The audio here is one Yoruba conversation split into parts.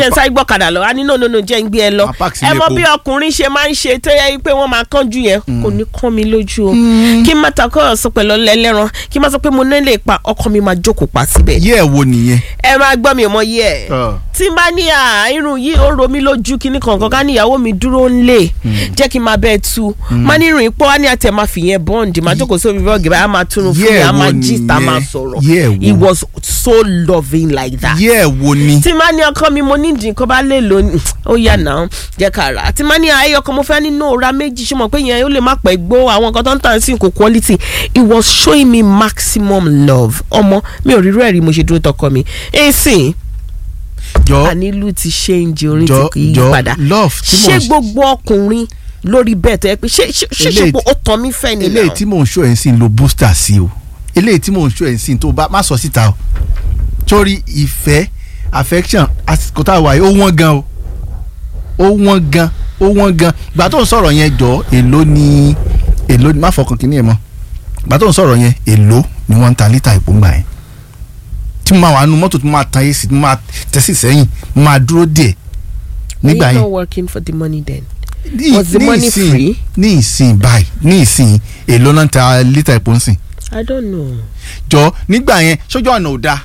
jẹ́ ń sáré gbọ́kadà lọ á ní no no no jẹ́ ń gbé ẹ lọ Máa park sí ẹ mọ ilé bí epo. ọkùnrin ṣe máa ń ṣe tó yẹ pé wọ́n máa kánjú yẹn kò ní kán mi lójú o kí n má ta kọ́ ọ̀sán pẹ̀lú ẹlẹ́ran kí n má sọ pé mo nílé pa ọkọ mi máa jókòó pa síbẹ̀ yẹ́ ẹ̀ wo nìyẹn. ẹ máa gbọ́ mi ò mọ yẹ ẹ̀ Ọ̀. tí n bá ní à irun yìí ó ro mí lójú kíní kankan ká ní ìyàwó mi dúró ń lè jẹ́ kí n máa bẹ́ẹ̀ tu má ní irun ipò wá ní àtẹ̀ máa fìyẹn bọ́ǹdì máa jókòó sórí bọ́ọ̀gì báyà máa túnú fún mi Yeah, á máa wo jí ta nìyẹn? máa sọ̀rọ̀ Yeah, wo. he was so loving like that yẹ́ ẹ̀ wo ni. tí má ní ọkọ mi mo ní ìdí nǹkan bá lè lò ní ó yà náà jẹ́ ká rà á tí má ní ayé ọkọ mo fẹ́ nínú òra méjì ṣe mọ̀ pé yẹn ó lè má pẹ́ gbó àwọn nǹkan tó ń tàn sí kò quality it was showing me maximum love ọmọ mi ò rírú ẹ̀ rí mo ṣe dúró tọkọ mi èsì jọ ànílù ti ṣéǹjì orin jọ ti kì í jọ padà love tí mò ṣé ń ṣe gbogbo ọkùnrin lórí bẹ́ẹ̀ tó yẹ pé ṣé ṣé ṣé ṣe Eléyìí pé ó tàn mí fẹ́ ni eléyìí náà tí mò ń ṣó ẹ̀ ń sìn lo booster sí o eléyìí tí mò ń ṣó ẹ̀ ń sìn tó bá má sọ síta o torí ìfẹ́ affection àsìkò tá a wà yìí ó wọ́n gan o ó wọ́n gan ó wọ́n gan gbà tó ń sọ̀rọ̀ yẹn jọ èló ni èló ni má fọkàn kínní ẹ̀ mọ́ gbà tó ń sọ̀rọ̀ yẹn èló ni wọ́n ń ta lítà ìpò ńgbà yẹn tí mo máa wà nínú mọ́tò tí mo máa tan èsì tí mo máa tẹ̀sí sẹ́yìn mo máa dúró díẹ̀ nígbà Are you yẹn not working for the money then ní Was the ní money ìsìn- free? ní ìsìn báyìí ní ìsìn èló náà ń ta lítà ìpò ń sìn I don't know. jọ nígbà yẹn sójú ọ̀nà ò da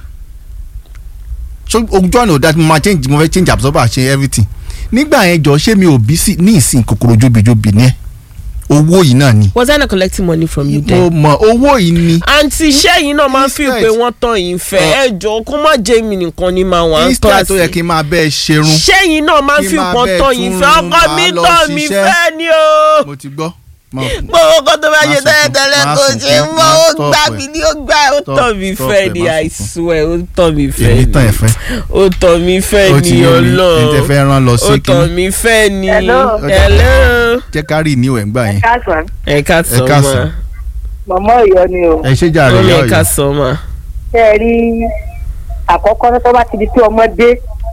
ojú ọ̀nà ò da tí mo máa change mo fẹ́ change absorber ṣe everything nígbà yẹn jọ ṣé mi ò bí sí ní ìsìn kòkòrò jobijobi ní ẹ owó yìí náà ni Was I not collecting money from you mo then? mọ owó yìí ni àǹtí iṣẹ́ yìí náà máa ń fi Instead- pé wọ́n tán yìí fẹ́ ẹ jọ kó má jẹ́ mi nìkan ni màá wà ń tọ́ instead tó yẹ àti. kí n máa bẹ́ẹ̀ ṣerun iṣẹ́ yìí náà máa ń kí fi máa nǹkan bẹ́ẹ̀ tán yìí tún fẹ́ ọkọ máa mi lọ tán mi ṣiṣẹ́. fẹ́ ni o. mo ti gbọ́ Mo- gbogbo nǹkan tó bá Má ṣe sunkún, tẹ́lẹ̀tẹ́lẹ̀ má kò sunkún, ṣe mọ́ má ó stop gbà ẹ̀. mí ní ó gbà ó Stop, tán mi stop fẹ́ ẹ̀, ni má I sunkún. swear ó tán mi fẹ́ èmi ni tán ẹ̀ fẹ́ ó tán mi fẹ́ ó ti ni yé mi ẹni tẹ́ ọlọ́run fẹ́ rán lọ ó sí tán kí mi fẹ́ ni Hello. hello jẹ́ ká rí ìníwẹ̀ ńgbà yẹn káàsán ẹ ká sọ ká ma sàn. mọ̀mọ́ ìyọ́ ni o ẹ ṣe jàre ó lè yọ ká yìí sọ ma. ṣé ẹ rí àkọ́kọ́ tó bá ti di pé ọmọ dé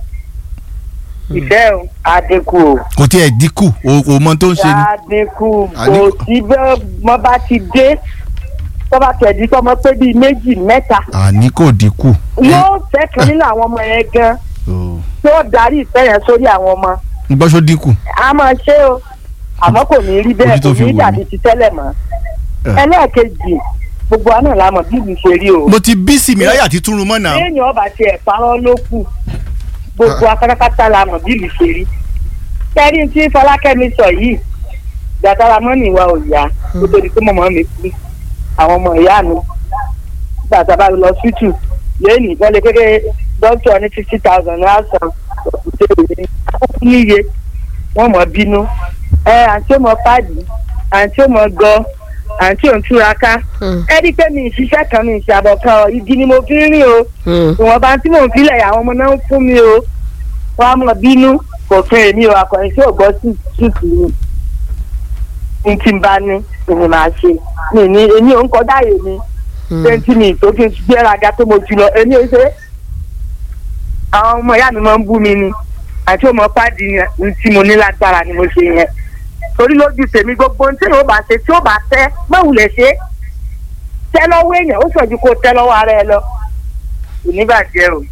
ìfẹ́ o á dínkù o kò tí ẹ̀ dínkù o kò mọ tó ń ṣe ni á dínkù Á kò dínkù. sí bẹ́ẹ̀ mọ́ bá ti dé tó bá tẹ̀ di tọmọ pé bíi méjì mẹ́ta àní kò dínkù. yóò fẹ́ kan nínú àwọn ọmọ yẹn gan Oh. tí ó darí ìfẹ́ yẹn sórí àwọn ọmọ ń gbọ́ só dínkù. a máa ṣe o àmọ́ kò ní rí bẹ́ẹ̀ Ojú tó kò fi ní wò dàbí ni. ti tẹ́lẹ̀ mọ́ Eh. ẹlẹ́ẹ̀kejì gbogbo àná la mọ̀ bí ìlú ṣe rí o mo ti bí sí mi láyà tí túnrun mọ́ náà. téèyàn ọba ti ẹ̀ parọ́ ló kù gbogbo akátá la mọ̀ bí ìlú ṣe rí kẹ́rí tí fọlákẹ́mi sọ yìí gbàtàrà mọ́nì wa ò yá kó tó di pé mọ̀mọ́ mi kú àwọn ọmọ ìyá mi gbàtà bá lọ síìtù lẹ́yìn ìbọn lè kékeré dókítà ní fifty thousand náírà san òkúté òní níye wọ́n mọ̀ bínú ẹ àǹtí ó mọ páàdì àǹtí ó mọ gọ àǹtí ò ń túraká ẹ rí i pé mi ì ṣiṣẹ́ kan mi ì ṣàbọ̀ kan ọ igi ni mo fi ń rìn o ìwọ̀nba tí mò ń filẹ̀ àwọn ọmọ náà ń fún mi o wọ́n á mọ̀ bínú kò fún èmi o akọ̀yìn tí ò gbọ́ sí sùkú mi ní tí n bá ní èmi máa ṣe mi ní èmi ò ń kọjá yè mi twenty minutes tó kí n gbéraga tó mo jù lọ èmi ò ṣe àwọn ọmọ ìyá mi máa ń bú mi ni àti ọmọ pàdé yẹn tí mo ní lágbára ni mo ṣe yẹn torí lójú tèmi gbogbo ohun tí yóò bá ṣe tí yóò bá tẹ́ mọ̀wùlẹ̀ ṣe tẹ́ lọ́wọ́ èèyàn ó sọ̀jú kó tẹ́ lọ́wọ́ ara ẹ lọ kò ní bàjẹ́ o.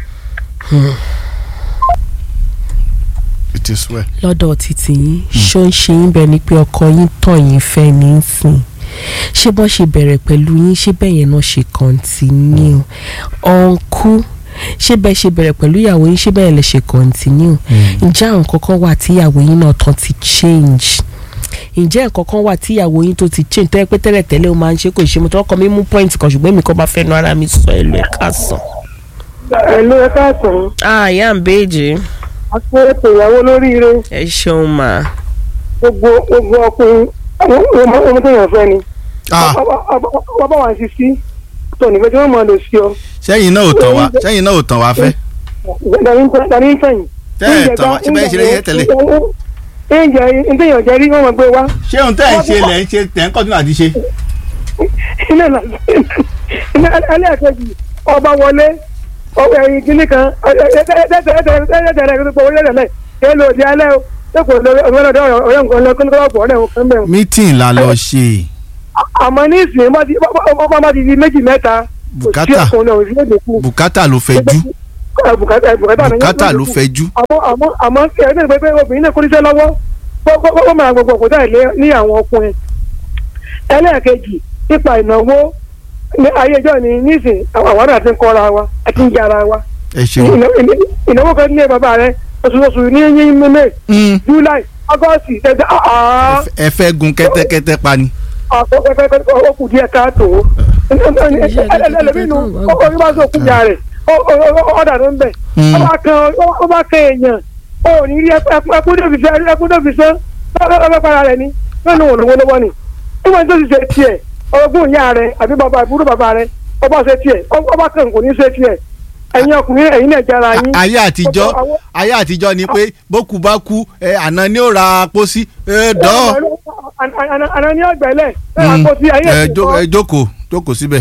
it is well. lọ́dọ̀ títí yín ṣó ń ṣe yín bẹ́ẹ̀ ni pé ọkọ yín tọ̀ yín fẹ́ ní í sìn ṣé bọ́ ṣe bẹ̀rẹ̀ pẹ̀lú yín ṣé bẹ́ẹ̀ yẹn náà ṣe kọ́ntínú ọ̀nkú ṣé bẹ́ẹ̀ ṣe bẹ̀rẹ̀ pẹ̀lú ìyàwó yín ṣé bẹ́ẹ̀ lè ṣe kọ́ntínú ǹjẹ́ àwọn kankan wà tí ìyàwó yín náà tán ti change ǹjẹ́ nǹkan kan wà tí ìyàwó yín tó ti change tó yẹ pé tẹ́lẹ̀ tẹ́lẹ̀ ó máa ń ṣe kò ṣe mo tọ́ ọkọ mi mú point kan ṣùgbọ́n èmi kan bá fẹ́ nu ara mi sọ ẹ̀ lọ ẹ̀ka sàn. pẹ̀lú ẹ̀ka àtún ah ìyá ń béèjì àpò ètò ìyàwó lóríire ẹ ṣeun mà gbogbo gbogbo ọkùnrin ọmọ ọmọ tó yàn fẹ́ ni ah bàbá wa ṣe sí tó nífẹ̀ẹ́ tí wọ́n máa lò sí ọ sẹ́yìn náà ò tàn wá sẹ́yìn náà ò tàn wá fẹ́. dání ń fẹ̀yìn. tẹ́ ẹ̀ tàn wá ṣé bẹ́ẹ̀ ṣe lè yẹ tẹ́lẹ̀. oúnjẹ ntẹ̀yàn jẹ́ rí wọ́n máa gbé wá ṣé ohun tẹ́ ẹ̀ ń ṣe lẹ̀ ń ṣe tẹ̀ ń kọ́tún àti ṣe. iná là iná ẹlẹ́ẹ̀kejì ọba wọlé ọwọ́ ẹ̀yìn kìíní kan ẹ̀ẹ́dẹ̀ẹ̀dẹ̀ rẹ̀ gbogbo orílẹ̀ èdè ẹ̀ lò di alẹ́ o lẹ́kọ̀ọ́ ọ̀rẹ́ ọ̀rẹ́ nǹkan lọ́kọ́ lọ́kọ́ ọ̀rẹ́ nǹkan bẹ̀rù. meeting la lọ ṣe àmọ́ ní ìsìn bá ti bá ti di méjì mẹ́ta kò sí Bùkátà. ọkùnrin náà òsì èdè kù. bùkátà ló fẹ́ jú. kọ́ bùkátà bùkátà náà bùkátà ló fẹ́ jú àmọ́ àmọ́ àmọ́ kí ẹ ní pé obìnrin náà kó níṣẹ́ lọ́wọ́ kó- kó kó máa gbogbo òkúta ilé ní àwọn ọkùnrin ẹlẹ́ẹ̀kejì nípa ìnáwó ní ayé ìjọ ni nísìn àwọn àwọn àti ń kọ́ra wa àti ń jara wa ẹ ṣeun. Ìná- ìná- ìnáwó kan ní bàbá rẹ oṣooṣù ní yín mímẹ́ Mm. july august ṣẹ̀dá àá ẹ fẹ́ gun kẹ́tẹ́kẹ́tẹ́ pa ni. ó kù díẹ̀ káàtó ẹlẹ́mìnú orí bá sọ kúnya rẹ̀ ọ̀dà ló ń bẹ̀ Mm. ọba kan ọba kan èèyàn ó ní rí ẹkún tó fi sẹ́ ẹkún tó fi sẹ́ lọ́wọ́ para rẹ̀ ni lọ́nà òun lówó lọ́wọ́ ni nígbà tó ti ṣe tiẹ̀ ọgbọ́n ìyá rẹ̀ àbí bàbá àbúrò bàbá rẹ̀ ọba ṣe tiẹ̀ ọba kan kò ní ṣe tiẹ̀ ẹ̀yin ọkùnrin ẹ̀yin náà jára yín. ayé àtijọ́ ayé àtijọ́ ni pé bókú bá kú ẹ àná ni ó ra pósí ẹ dán. àná ní ọgbẹ́lẹ̀ ẹ̀ àpótí ayé ẹ ìsìn jó- kan. ẹ jókòó jókòó síbẹ̀.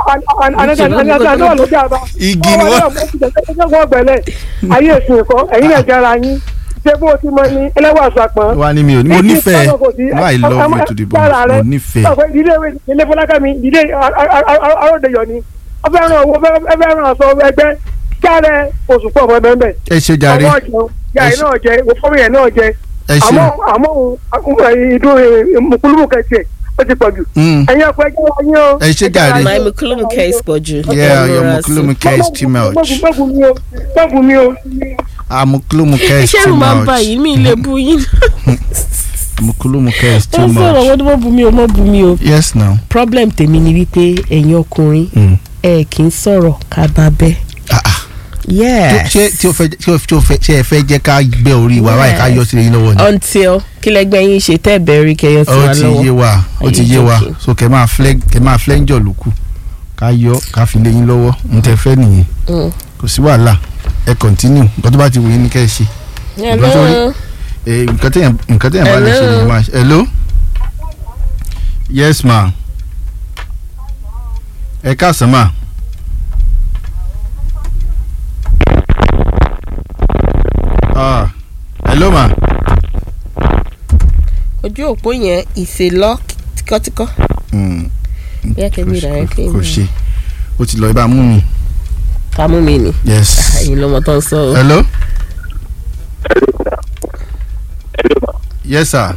igi Igi ni wọ́n- wọ́n gbẹ̀lẹ̀ ayé èsì ẹ̀kọ́ ẹ̀yin náà jára yín ṣé bó o ti mọ ní ẹlẹ́wà àṣàpọ̀n. wá ní mi ò ní mo nífẹ̀ẹ́ why I love you to the bone mo nífẹ̀ẹ́. ọ̀pẹ ìdílé ilé fọlákàmí ìdílé aródeyọ̀ ni ọbẹ̀ ẹran owó ẹbẹ̀ ẹran aṣọ ẹgbẹ́ jáde oṣù pọ̀ ọmọ ẹgbẹ́ ńbẹ̀. ẹ ṣe jàre ọmọ ọjọ́ yàrá náà jẹ òfómi yẹn náà jẹ ẹ ṣe àmọ́ àmọ́ ìdún mùkúlùmù kẹsì ó ti pọ̀ jù. Mm. ẹ̀yin ọ̀pẹ jẹ́ wáyé o. ẹ ṣe jàre my mukulumu case pọ̀ jù. yeah your mukulumu care is too much Mọ́gùn mi o, mọ́gùn mi o. ah mukulumu care is iṣẹ́ too mi máa ń bá much yìí mi lè bu yín. mukulumu care is ó too sọ̀rọ̀ much wọ́n tó mọ̀ bu mi o mọ̀ bu mi o. yes now. problem tèmi ni wípé ẹ̀yin ọkùnrin Mm. ẹ kì í sọ̀rọ̀ ká bá bẹ́. Ah, ah. yes ṣé tí o fẹ́ tí o tí o fẹ́ ṣé ẹ fẹ́ jẹ́ ká gbé orí wa báyìí ká yọ sílẹ̀ yín lọ́wọ́ ni. until kí lẹgbẹ́ yín ṣe tẹ́ bẹ̀rẹ̀ kẹyọ sí ó wa ti lọ́wọ́. yé wa ó ti Are you yé wa joking? so kẹ máa flẹ́ kẹ máa flẹ́ ń jọ lóku ká yọ ká fi lé yín lọ́wọ́ n tẹ fẹ́ nìyẹn Mm. kò sí wàhálà ẹ continue nǹkan tó bá ti wù yín ni kẹ́ ẹ ṣe hello Eh, nǹkan tẹ̀yàn nǹkan tẹ̀yàn bá lè ṣe Hello. ni máa ṣe. hello yes ma ẹ káàsán ma. ah hello ma. ojú òpó yẹn ìṣèlọ tíkọ́tíkọ́ Mm, bí akẹ́mi rà ẹ́ kí kò ṣe ó ti lọ ibà mú mi ká mú mi nì yes. ẹ̀yin lọ́mọ tó ń sọ o. hello. yes sir.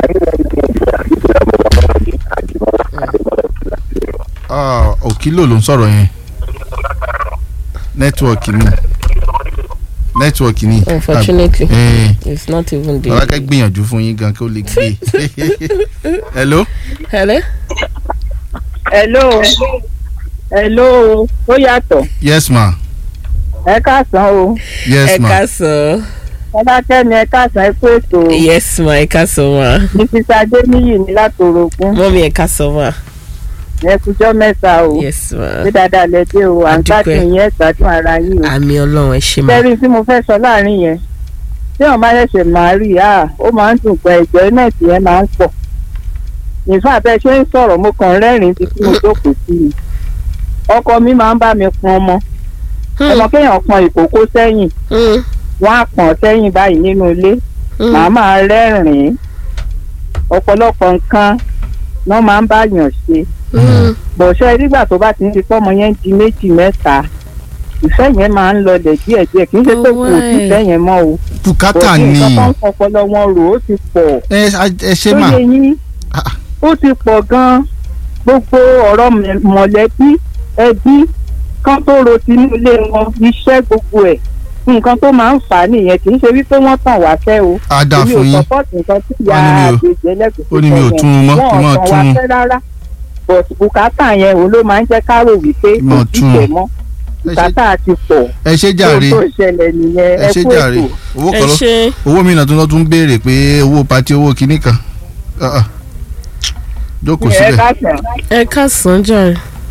ah òkìlò ló ń sọ̀rọ̀ yẹn nẹ́tíwọ̀kì ni nẹ́tíwọ̀kì ni. Unfortunately. Eh, it's not even bàbá there. ká gbìyànjú fún yín gan kí ó lè gbé. hello. hello. hello hello ó yàtọ̀ yes ma. ẹ káàsán o yes ẹ ma. ẹ káàsán. bá kẹ́mi ẹ káàsán ẹ kú ètò o. yes ma ẹ káàsán ma. mrs adéníyì ní látòrògùn mọ́mí ẹ káàsán ma. ẹ kújọ́ mẹ́ta o yes ma. ṣé dáadáa lẹ dé o à ń Adúpẹ́. gbádùn yẹn gbádùn ara yín o. àmì ọlọ́run ẹ ṣe ma. sẹ́rí tí mo fẹ́ sọ láàrin yẹn tí wọ́n bá ṣẹ̀ṣẹ̀ máa rí i ah ó máa ń dùn pé ẹ̀jọ́ náà tí yẹn máa ń pọ̀ nífà bẹ́ẹ̀ ṣe ń sọ̀rọ̀ mo kàn rẹ́rìn-ín tí mo jókòó sí i ọkọ mi máa ń bá mi pọn ọmọ ọmọ kéèyàn pọn ìkókó sẹ́yìn Mm, wọ́n á pọ̀n sẹ́yìn báyìí nínú ilé mm. màá máa rẹ́rìn-ín ọ̀pọ̀lọpọ̀ nǹkan wọ́n máa ń báyàn ṣe Mm. bọ̀ṣẹ́ nígbà tó bá ti ń di fọ́mọ yẹn di méjì mẹ́ta ìfẹ́ yẹn máa ń lọlẹ̀ díẹ̀díẹ̀ kì í ṣe pé kò sí ìfẹ́ yẹn mọ́ o bùkátà bọ̀dé ni nǹkan tó ń fọpọlọ wọn rò ó ti pọ̀ ẹ ẹ ṣe tó mà. yẹ yín Ah, ó ti pọ̀ gan-an gbogbo ọ̀rọ̀ mẹ- mọ̀lẹ́bí ẹbí kan tó ro tinú ilé wọn iṣẹ́ gbogbo ẹ̀ nǹkan tó máa ń fà á nìyẹn kì í ṣe wípé wọ́n tàn wá fẹ́ o á dáa èmi ò fún yín sọpọ́ọ̀tì nǹkan tí ìyá Wọ́n ní mi ò- àgbèjì ẹlẹ́gùn ó ní mi ò tún un mọ́, kí n máa wọn ò tún tàn un. wá fẹ́ rárá but bùkátà yẹn òun ló máa ń jẹ́ ká rò wípé Kí n máa kò sí tún un. tẹ̀ mọ́ ẹ ṣe- bùkátà ti pọ̀ ẹ ṣe jàre tó tó ṣẹlẹ̀ nìyẹn ẹ ẹ ṣe kú jàre ètò. owó ẹ kan lọ ṣe owó mi náà tún lọ tún béèrè pé owó pati owó kinní kan Ah, ah. jókòó ẹ síbẹ̀. káàsán. ẹ káàsán jàre.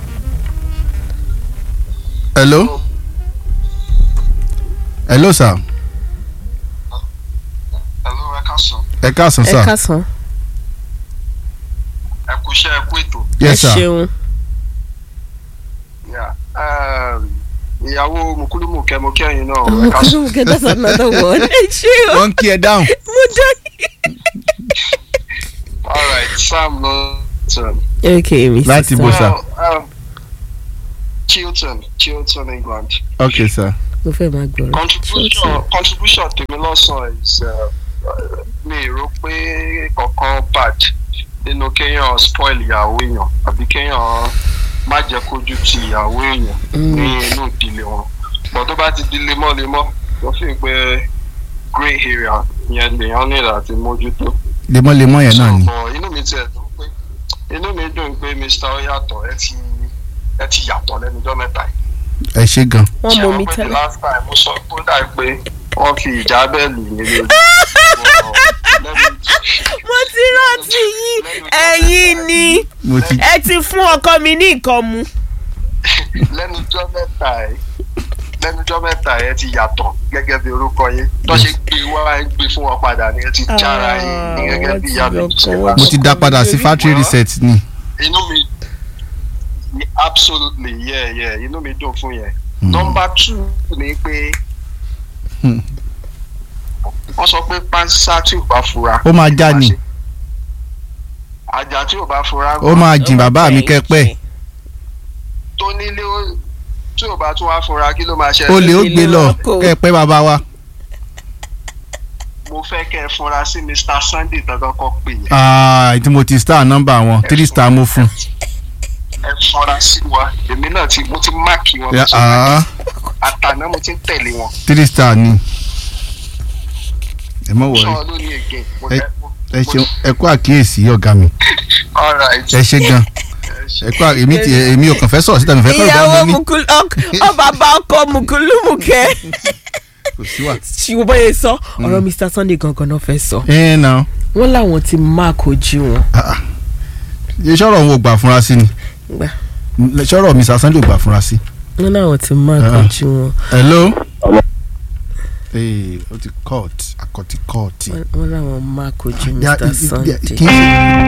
hello hello sir Hello, ẹ káàsán. ẹ káàsán ẹ sir káàsán. Ẹ kú iṣẹ́ ẹ kú ètò. ẹ yes sir ṣeun. Yeah. Um, Ìyàwó Mùkúlùmù kẹmọkẹyìn náà ẹ káàsán. mukulumu kẹta that's another one. ẹ ṣe o. wọ́n ń kí ẹ dáhùn mo dá. All right, Sam Lawton. okay mr. Láti bó sà. Well, um, Chilton, Chilton, England. ok sir mo fẹ́ máa gbọ́rọ̀. contribution contribution tèmi lọ́sàn is uh, uh, mi rò pé kankan bad nínú kéèyàn spoil ìyàwó èèyàn àbí kéèyàn má jẹ́ kójú ti ìyàwó èèyàn ní inú ìdílé wọn but tó bá ti di lemọ́lemọ́ wọ́n fi pé grey area yẹn lèèyàn nílò àti mójútó. lemọ́lemọ́ yẹn náà ni So, inú mi tiẹ̀ dùn pé inú mi dùn pé mr oyatọ̀ ẹ ti ẹ ti yàtọ̀ lẹ́nu ọjọ́ mẹ́ta yìí ẹ ṣe gan wọ́n mọ mi Ṣé àwọn pé the tẹ́lẹ̀. last time mo sọ pé ó dà pé wọ́n fi ìjà bẹ́ẹ̀lì mi lójú. mo ti rántí yín ẹ̀yin ni mo ti ẹ ti fún ọkọ mi ní nǹkan mu. lẹ́nu ọjọ́ mẹ́ta ẹ̀ lẹ́nu ọjọ́ mẹ́ta ẹ̀ ti yàtọ̀ gẹ́gẹ́ bí orúkọ yín tó ṣe gbé wá ẹ gbé fún wọn padà ni ẹ ti jára yín ní gẹ́gẹ́ bí ìyá mi wọ́n ti ṣe yọ wá. ọkọ̀ mo ti dá padà sí factory reset ni inú mi absolutely yeah yeah inú mi dùn fún yẹn. number two ni pé Hmm. wọ́n sọ pé pánsá tí ò bá fura. ó máa já ni àjà tí ò bá fura. ó máa jìn bàbá mi kẹpẹ́ tó nílé ó- tí ò bá tún wá fura kí ló máa ṣẹlẹ̀. ó lè ó gbé lọ Kò- kẹpẹ́ bàbá wa mo fẹ́ kẹ́ ẹ fura sí mr sunday dandan kọ́ pè yẹn. Ah, tí mo ti star nọ́mbà wọn three star mo fún ẹ fura sí wa èmi náà ti mo ti máàkì wọn. mo Ya, ti ah, àtàná mo ti ń tẹ̀lé wọn. three star ni ẹ mọ̀ wọ̀rí sọ ló ní again. mo Ẹ- fẹ́- mo- ẹ ṣeun ẹ kú àkíyèsí ọ̀gá mi all right. ẹ ṣe gan Ẹ ṣe. ẹ kú à- èmi ti èmi ò kàn fẹ́ sọ̀rọ̀ síta mi fẹ́ kọ́ ìyàwó ìgbà mi ní mukulu ọ bàbá ọkọ mukulumuke kò sí wà. ṣùgbọ́n bóyá sọ ọ̀rọ̀ mr sunday gangan náà fẹ́ sọ ẹ nà wọ́n láwọn ti mark ojú wọn. sọ̀rọ̀ òun ò gbà fúnra sí ni Gbà. sọ̀rọ̀ mi sàṣán lè gbà fúnra sí. wọ́n láwọn ti mark Ah. ojú wọn hello. ee o ti court akọti court. Wọ́n- wọ́n láwọn mark ojú Ya- mr ya- sunday. kì í ṣe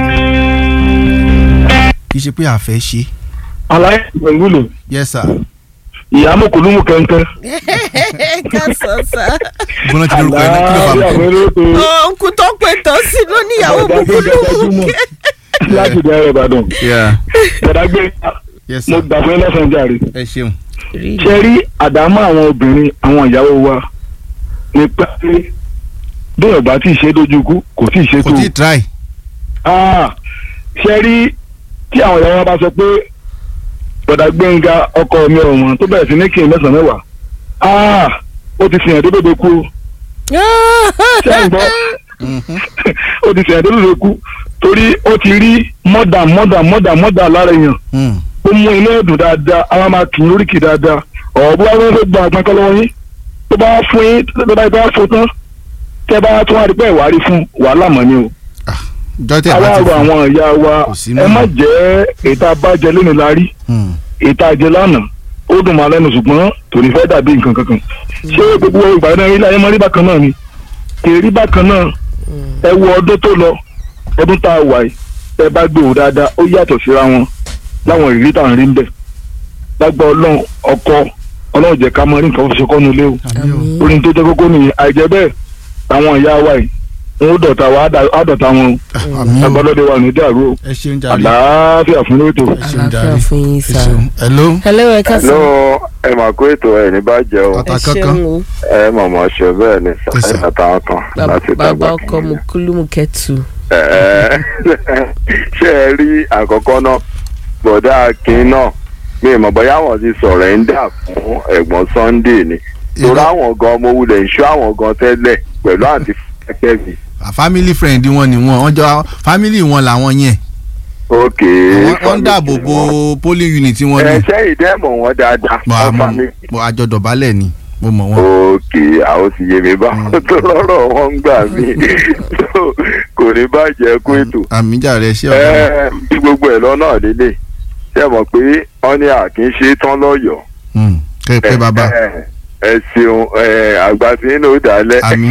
kì í ṣe pé a fẹ́ ṣe. aláì gbẹ̀ngùlù yes sir. ìyá mọ̀kòlùmù kẹ̀kẹ́. ká sọ sá. gbọ́dọ̀ ti lórúkọ ẹ̀ náà kí ló fà àlàáfíà mí. fẹ́rẹ́ tó òǹkù tó pè tó sí ló níyàwó mukulumuke. láti bẹ̀rẹ̀ ìbàdàn. Yeah. gbẹ̀dágbé yes mo sir. gbà fún ẹ lọ́sàn-án jàre. ẹ ṣeun. ṣe rí àdámọ́ àwọn obìnrin àwọn ìyàwó wa ní pé bí ọba tí ì ṣe dojú ikú kò tí ì ṣe kò tó tí ì try. Ah, ṣe rí tí àwọn ìyàwó wa bá sọ pé bọ̀dà gbẹ̀ngà ọkọ mi ọ̀wọ́n tó bẹ̀rẹ̀ sí ní kí n mẹ́sàn-án mẹ́wàá Ah, ó ti fìyàn tó dòdò kú ṣé ẹ̀ ń gbọ́ ó ti fìyàn tó dòdò kú torí ó ti rí mọ́dà mọ́dà mọ́dà mọ́dà lára èèyàn Mm. ó mú inú ẹ̀dùn dáadáa àwọn máa kì í lóríkì dáadáa ọ̀rọ̀ bí wọ́n fẹ́ gba àgbọn kọ́ lọ́wọ́ yín tó bá fún yín tó bá bá fún tán tẹ́ bá tún wá rí pé ìwárí fún wàhálà mọ́ ni o. jọ́tẹ̀ bá ti aláàrọ̀ fún. àwọn ìyá wa Kò sí ẹ náà. má jẹ́ ètò abájẹ lónìí la rí Mm. ètò àjẹ lánàá ó dùn máa lẹ́nu ṣùgbọ́n tòní fẹ́ dàbí nǹkan kankan ṣé gbogbo ìgbà náà ilé ayé máa rí bákan náà ni kì í rí bákan náà ẹ wo ọdún tó lọ ọdún tá a wà yìí ẹ bá gbé wò dáadáa ó yàtọ̀ síra wọn láwọn ìrírí tá à ń rí ń bẹ̀ lágbà ọlọ́run ọkọ ọlọ́run jẹ́ ká mọ rí nǹkan fọṣọ kọ́nu ilé o àmì o. orin tó jẹ́ kókó nìyẹn àìjẹ́ bẹ́ẹ̀ àwọn ìyá wa yìí wọn ó dọ̀tà wa á dà- á dọ̀tà wọn o àmì o. agbọ́dọ̀dẹ wa ní dàrú o ẹ ṣeun jàre. àlàáfíà fún lóòótọ́. ẹ ṣeun jàre. àlàáfíà fún yín ẹ sá. ṣeun. hello. hello ẹ ká sọ. ló ẹ mà kó ètò ẹ ní bàjẹ́ o Ọ̀tá ẹ kankan. ṣeun o ẹ mọ̀mọ́ ṣe bẹ́ẹ̀ ni Yes, sir. àtàwọn kan láti bàbá dàgbà ọkọ kìíní. mukulumuke tù. Ẹ, ẹ, ṣé ẹ rí àkọ́kọ́ náà bọ̀dá akin náà mi ì mọ̀ bóyá àwọn ti sọ̀rọ̀ ẹ̀ ń dà fún ẹ̀gbọ́n Sunday ni torí àwọn gan ọmọ wulẹ̀ ń ṣọ́ àwọn gan tẹ́lẹ̀ pẹ̀lú àǹtí fẹ́kẹ́ mi. Ah, family friend wọn ni wọn wọn jọ family wọn làwọn yẹn ok Wọ́n- wọ́n ń dáàbò bo polling unit wọn ẹ ni ṣe ìdẹ́mọ̀ wọn dáadáa Mo- wọn mo- family. mo àjọ dọ̀bálẹ̀ ni mo mọ̀ wọn. ok àwọn sì yé mi bá tó lọ́rọ̀ wọn ń gbà mí So, kò ní bàjẹ́ kó ètò. àmì jàre ṣé ọ̀gá mi. Ẹ, bí gbogbo ẹ̀ lọ́nà lélẹ̀ ṣe mọ̀ pé wọ́n ní àkínṣe tán lọ́yọ̀ọ́. Mm, kẹ́ ẹ pé bàbá ẹ ẹ ṣeun ẹ àgbà tí ń lò dálẹ̀. Àmín.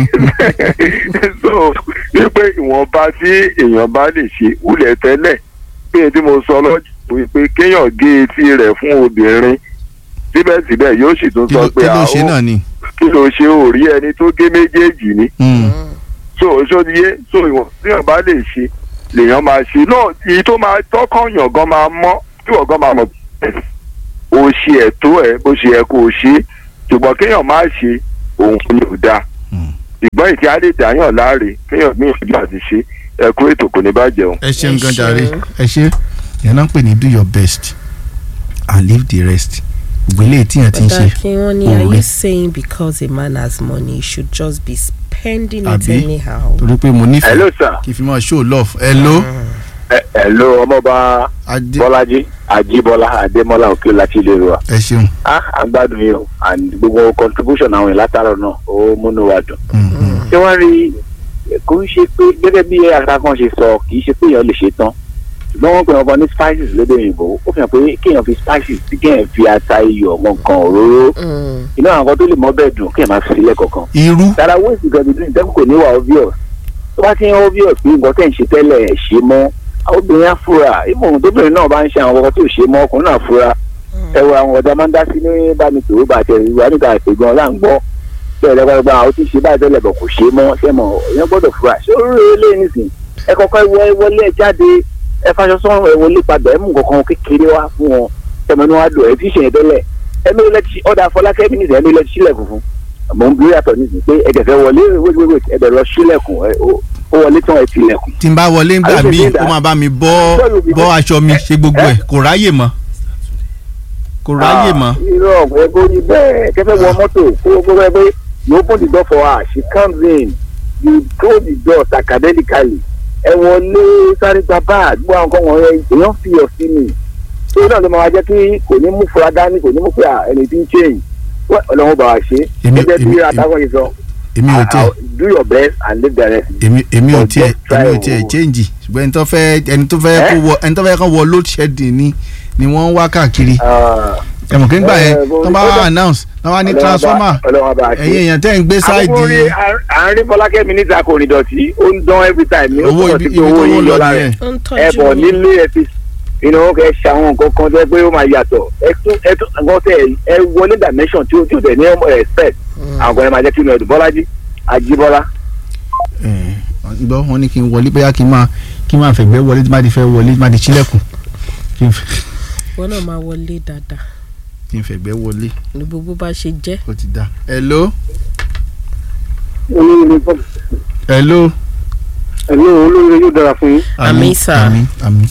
so wípé ìwọ̀nba tí èèyàn bá lè ṣe wúlẹ̀ tẹ́lẹ̀ bí èyí tí mo sọ lọ́jọ́ wípé kéèyàn gé etí rẹ̀ fún obìnrin síbẹ̀síbẹ̀ yóò sì tún kí sọ ló pé kí ló "Ah, ṣe ó- náà ni. kí ló ṣe ò rí ẹni tó gé méjèèjì ni Mm, so sódiyé so ìwọ̀n tí èèyàn bá lè ṣe lèèyàn máa ṣe náà èyí tó máa tọ́kàn yàn gan máa mọ́ tí wọ́n gan máa mọ̀ pé o ṣe ẹ̀tọ́ ẹ̀ bó ṣe yẹ kó o ṣe ṣùgbọ́n kéèyàn má ṣe òun ni ò dáa Hmm. ìgbọ́n ìtì àdètè àyàn láàrè kéèyàn gbìyànjú àti ṣe ẹ̀kú ètò kò ní bàjẹ́ o. ẹ ṣeun Ẹ gan jàre ṣeun. ẹ ṣe yẹn náà ń pè ní do your best and leave the rest ìgbélé tí yẹn ti ń ṣe Ọ̀dà kí wọ́n ní òun are you rẹ̀. saying because a man has money he should just be spending it Àbí? anyhow. torí pé mo nífẹ̀ẹ́ hello sir. kí n fi máa show love hello ẹ hello ọmọọba adé bọ́lájí ajíbọ́lá adémọ́lá òkè láti ilé wa. ẹ ṣeun ah à ń gbádùn yìí o and gbogbo contribution àwọn ìlátàrọ náà ó múnú wa dùn. Mm, mm. ṣé wọ́n rí kò ń ṣe pé gẹ́gẹ́ bí akákan ṣe sọ kì í ṣe pé èèyàn lè ṣe tán ṣùgbọ́n wọ́n pè wọ́n kan ní spices lédè òyìnbó ó fi hàn pé kéèyàn fi spices tí kéèyàn fi ata iyọ̀ nǹkan òróró Mm. iná àwọn kan tó lè mọ́ bẹ́ẹ̀ dùn kéèyàn máa fi sílẹ̀ kọ̀ọ̀kan. irú dára waste nǹkan bíi ìdẹ́kùn kò ní wà obvious tó bá ti ń obvious pé nǹkan tẹ̀ ń ṣe tẹ́lẹ̀ ẹ̀ ṣe mọ́ àwọn obìnrin á fura ìmọ̀ tóbìnrin náà bá ń ṣe àwọn ọkọ̀ tó ṣe mọ́ ọkùnrin náà fura ẹ wo àwọn ọ̀dọ́ máa ń dá sí ní bámi tòwó bá tẹ̀ ìwà nígbà ìpè gan là ń gbọ́ bẹ́ẹ̀ lẹ́gbàgbà àwọn tí ń ṣe báyìí tẹ́lẹ̀ bọ̀ kò ṣe mọ́ ṣé mọ̀ èèyàn gbọ́dọ̀ fura ṣé ó rí ilé nísìn ẹ kọ́kọ́ wọ ẹ wọlé ẹ jáde ẹ faṣọ sọ́run ẹ wọlé padà ẹ mú nǹkan kékeré wá fún wọn tẹmọ ní wàá dùn ẹ fi ṣe yẹn tẹ́lẹ̀ ẹ mi lẹ ti ọ̀dà Fọlákẹ́ mi nìsín ẹ mi lẹ ti sílẹ̀kùn fún mò ń bí yàtọ̀ nísìn pé ẹ kẹfẹ́ wọlé wéwéwé ẹ bẹ̀ lọ sílẹ̀kùn ẹ ó ó wọlé tán ẹ tilẹ̀kùn tí n bá wọlé ńgbà Àyè míì ṣe dá. ó máa bá mi bọ́ bọ́ aṣọ mi ṣe gbogbo ẹ̀ kò ráyè mọ́ kò ráyè mọ́ irọ́ ọ̀gbẹ́ bó ní bẹ́ẹ̀ kẹfẹ́ wọ mọ́tò kó gbogbo ẹ pé you open the door for her she comes in you close the door academically ẹ wọlé sáré gba báàgì gbọ́ àwọn kan wọ̀nyẹn èèyàn fi ọ̀ sí mi tó náà ló máa jẹ́ kí kò ní mú fura dání kò ní mú fura ẹni tí ń change wọ́n ọlọ́run bá wa ṣe Èmi- gẹ́gẹ́ bí èmi- atakọ̀ yìí sọ èmi ò tiẹ̀ ah, do your best and leave the rest. èmi èmi ò But tiẹ̀ just try èmi ò tiẹ̀ o. change ṣùgbọ́n ẹni tó fẹ́ ẹni tó fẹ́ kó Eh? wọ ẹni tó fẹ́ kó wọ load shedding ni ni wọ́n ń wá káàkiri Ah, ẹ̀mọ̀ kí n gbà Eh, yẹn bó- tó bá ó dà- announce náà wá ní Ọlọ́run bá- transformer Ọlọ́run bá wa ṣe. ẹ̀yin èèyàn tẹ́ ń gbé sáìdì àbúrò rí àárín fọlákẹ́ mi níta kò ní dọ̀tí ó ń dán every time ní ó owó túmọ̀ ibi sí ibi pé tó owó wọ́n yìí lọ lọ́la rẹ̀ nìyẹn ó ń ẹ tọ́jú bọ̀ mi. nílé ẹ fi inú kẹ ṣe àwọn nǹkan kan tó yẹ pé ó máa yàtọ̀ ẹ tún ẹ tún nǹkan tẹ ẹ wọlé dimension tí ó tí ó tẹ̀ ní ọmọ respect àwọn kan yẹn máa jẹ́ kí inú ẹ̀dùn bọ́lájí àjíbọ́lá. ẹ̀ gbọ́ wọn ní kí n wọlé bóyá kí n máa kí n máa fẹ̀gbẹ́ wọlé tí má ti fẹ́ wọlé tí má ti ṣílẹ̀kùn kí n fẹ́- wọn náà máa wọlé dáadáa kí n fẹ̀gbẹ́ wọlé ní gbogbo bá ṣe jẹ́. ó ti dá hello olórí hello olórí yóò dára fún yín Àmín, sir. àmín àmín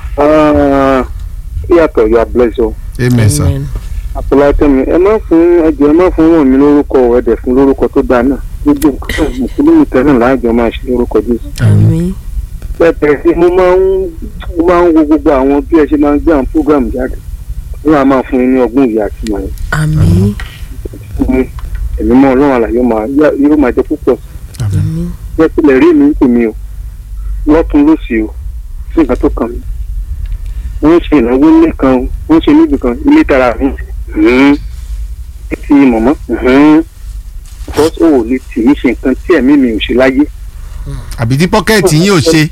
yàtọ̀ yà bless o amen sir Amen. àpòlátẹ́mi ẹ má fún ẹjọ́ ẹ má fún wọn mi lórúkọ ẹ̀dẹ̀ fún lórúkọ tó dáa náà gbogbo nǹkan mùsùlùmí tẹ́lẹ̀ láàjọ máa ṣe lórúkọ jésù. àmín. pẹpẹ sí mo máa ń mo máa ń wo gbogbo àwọn bí ẹ ṣe máa ń gbé àwọn program jáde wọn á máa fún yín ní ọgbọ́n ìyá àti ìmọ̀ àmín. yẹn ẹ̀mí mọ́ ọlọ́run àlàyé máa yóò máa jẹ́ púpọ̀ àmín àmín. jẹ́ sílẹ̀ rí mi ń pè mí o lọ́tún lósì o sí nǹkan tó kàn mí wọ́n ṣe ìnáwó ilé kan o wọ́n ṣe níbi kan ilé tara mi hùn ti mọ̀mọ́ hùn because o ò lè tì í ṣe nǹkan tí ẹ̀mí mi ò ṣe láyé àbí tí pọ́kẹ́ẹ̀tì yín ò ṣe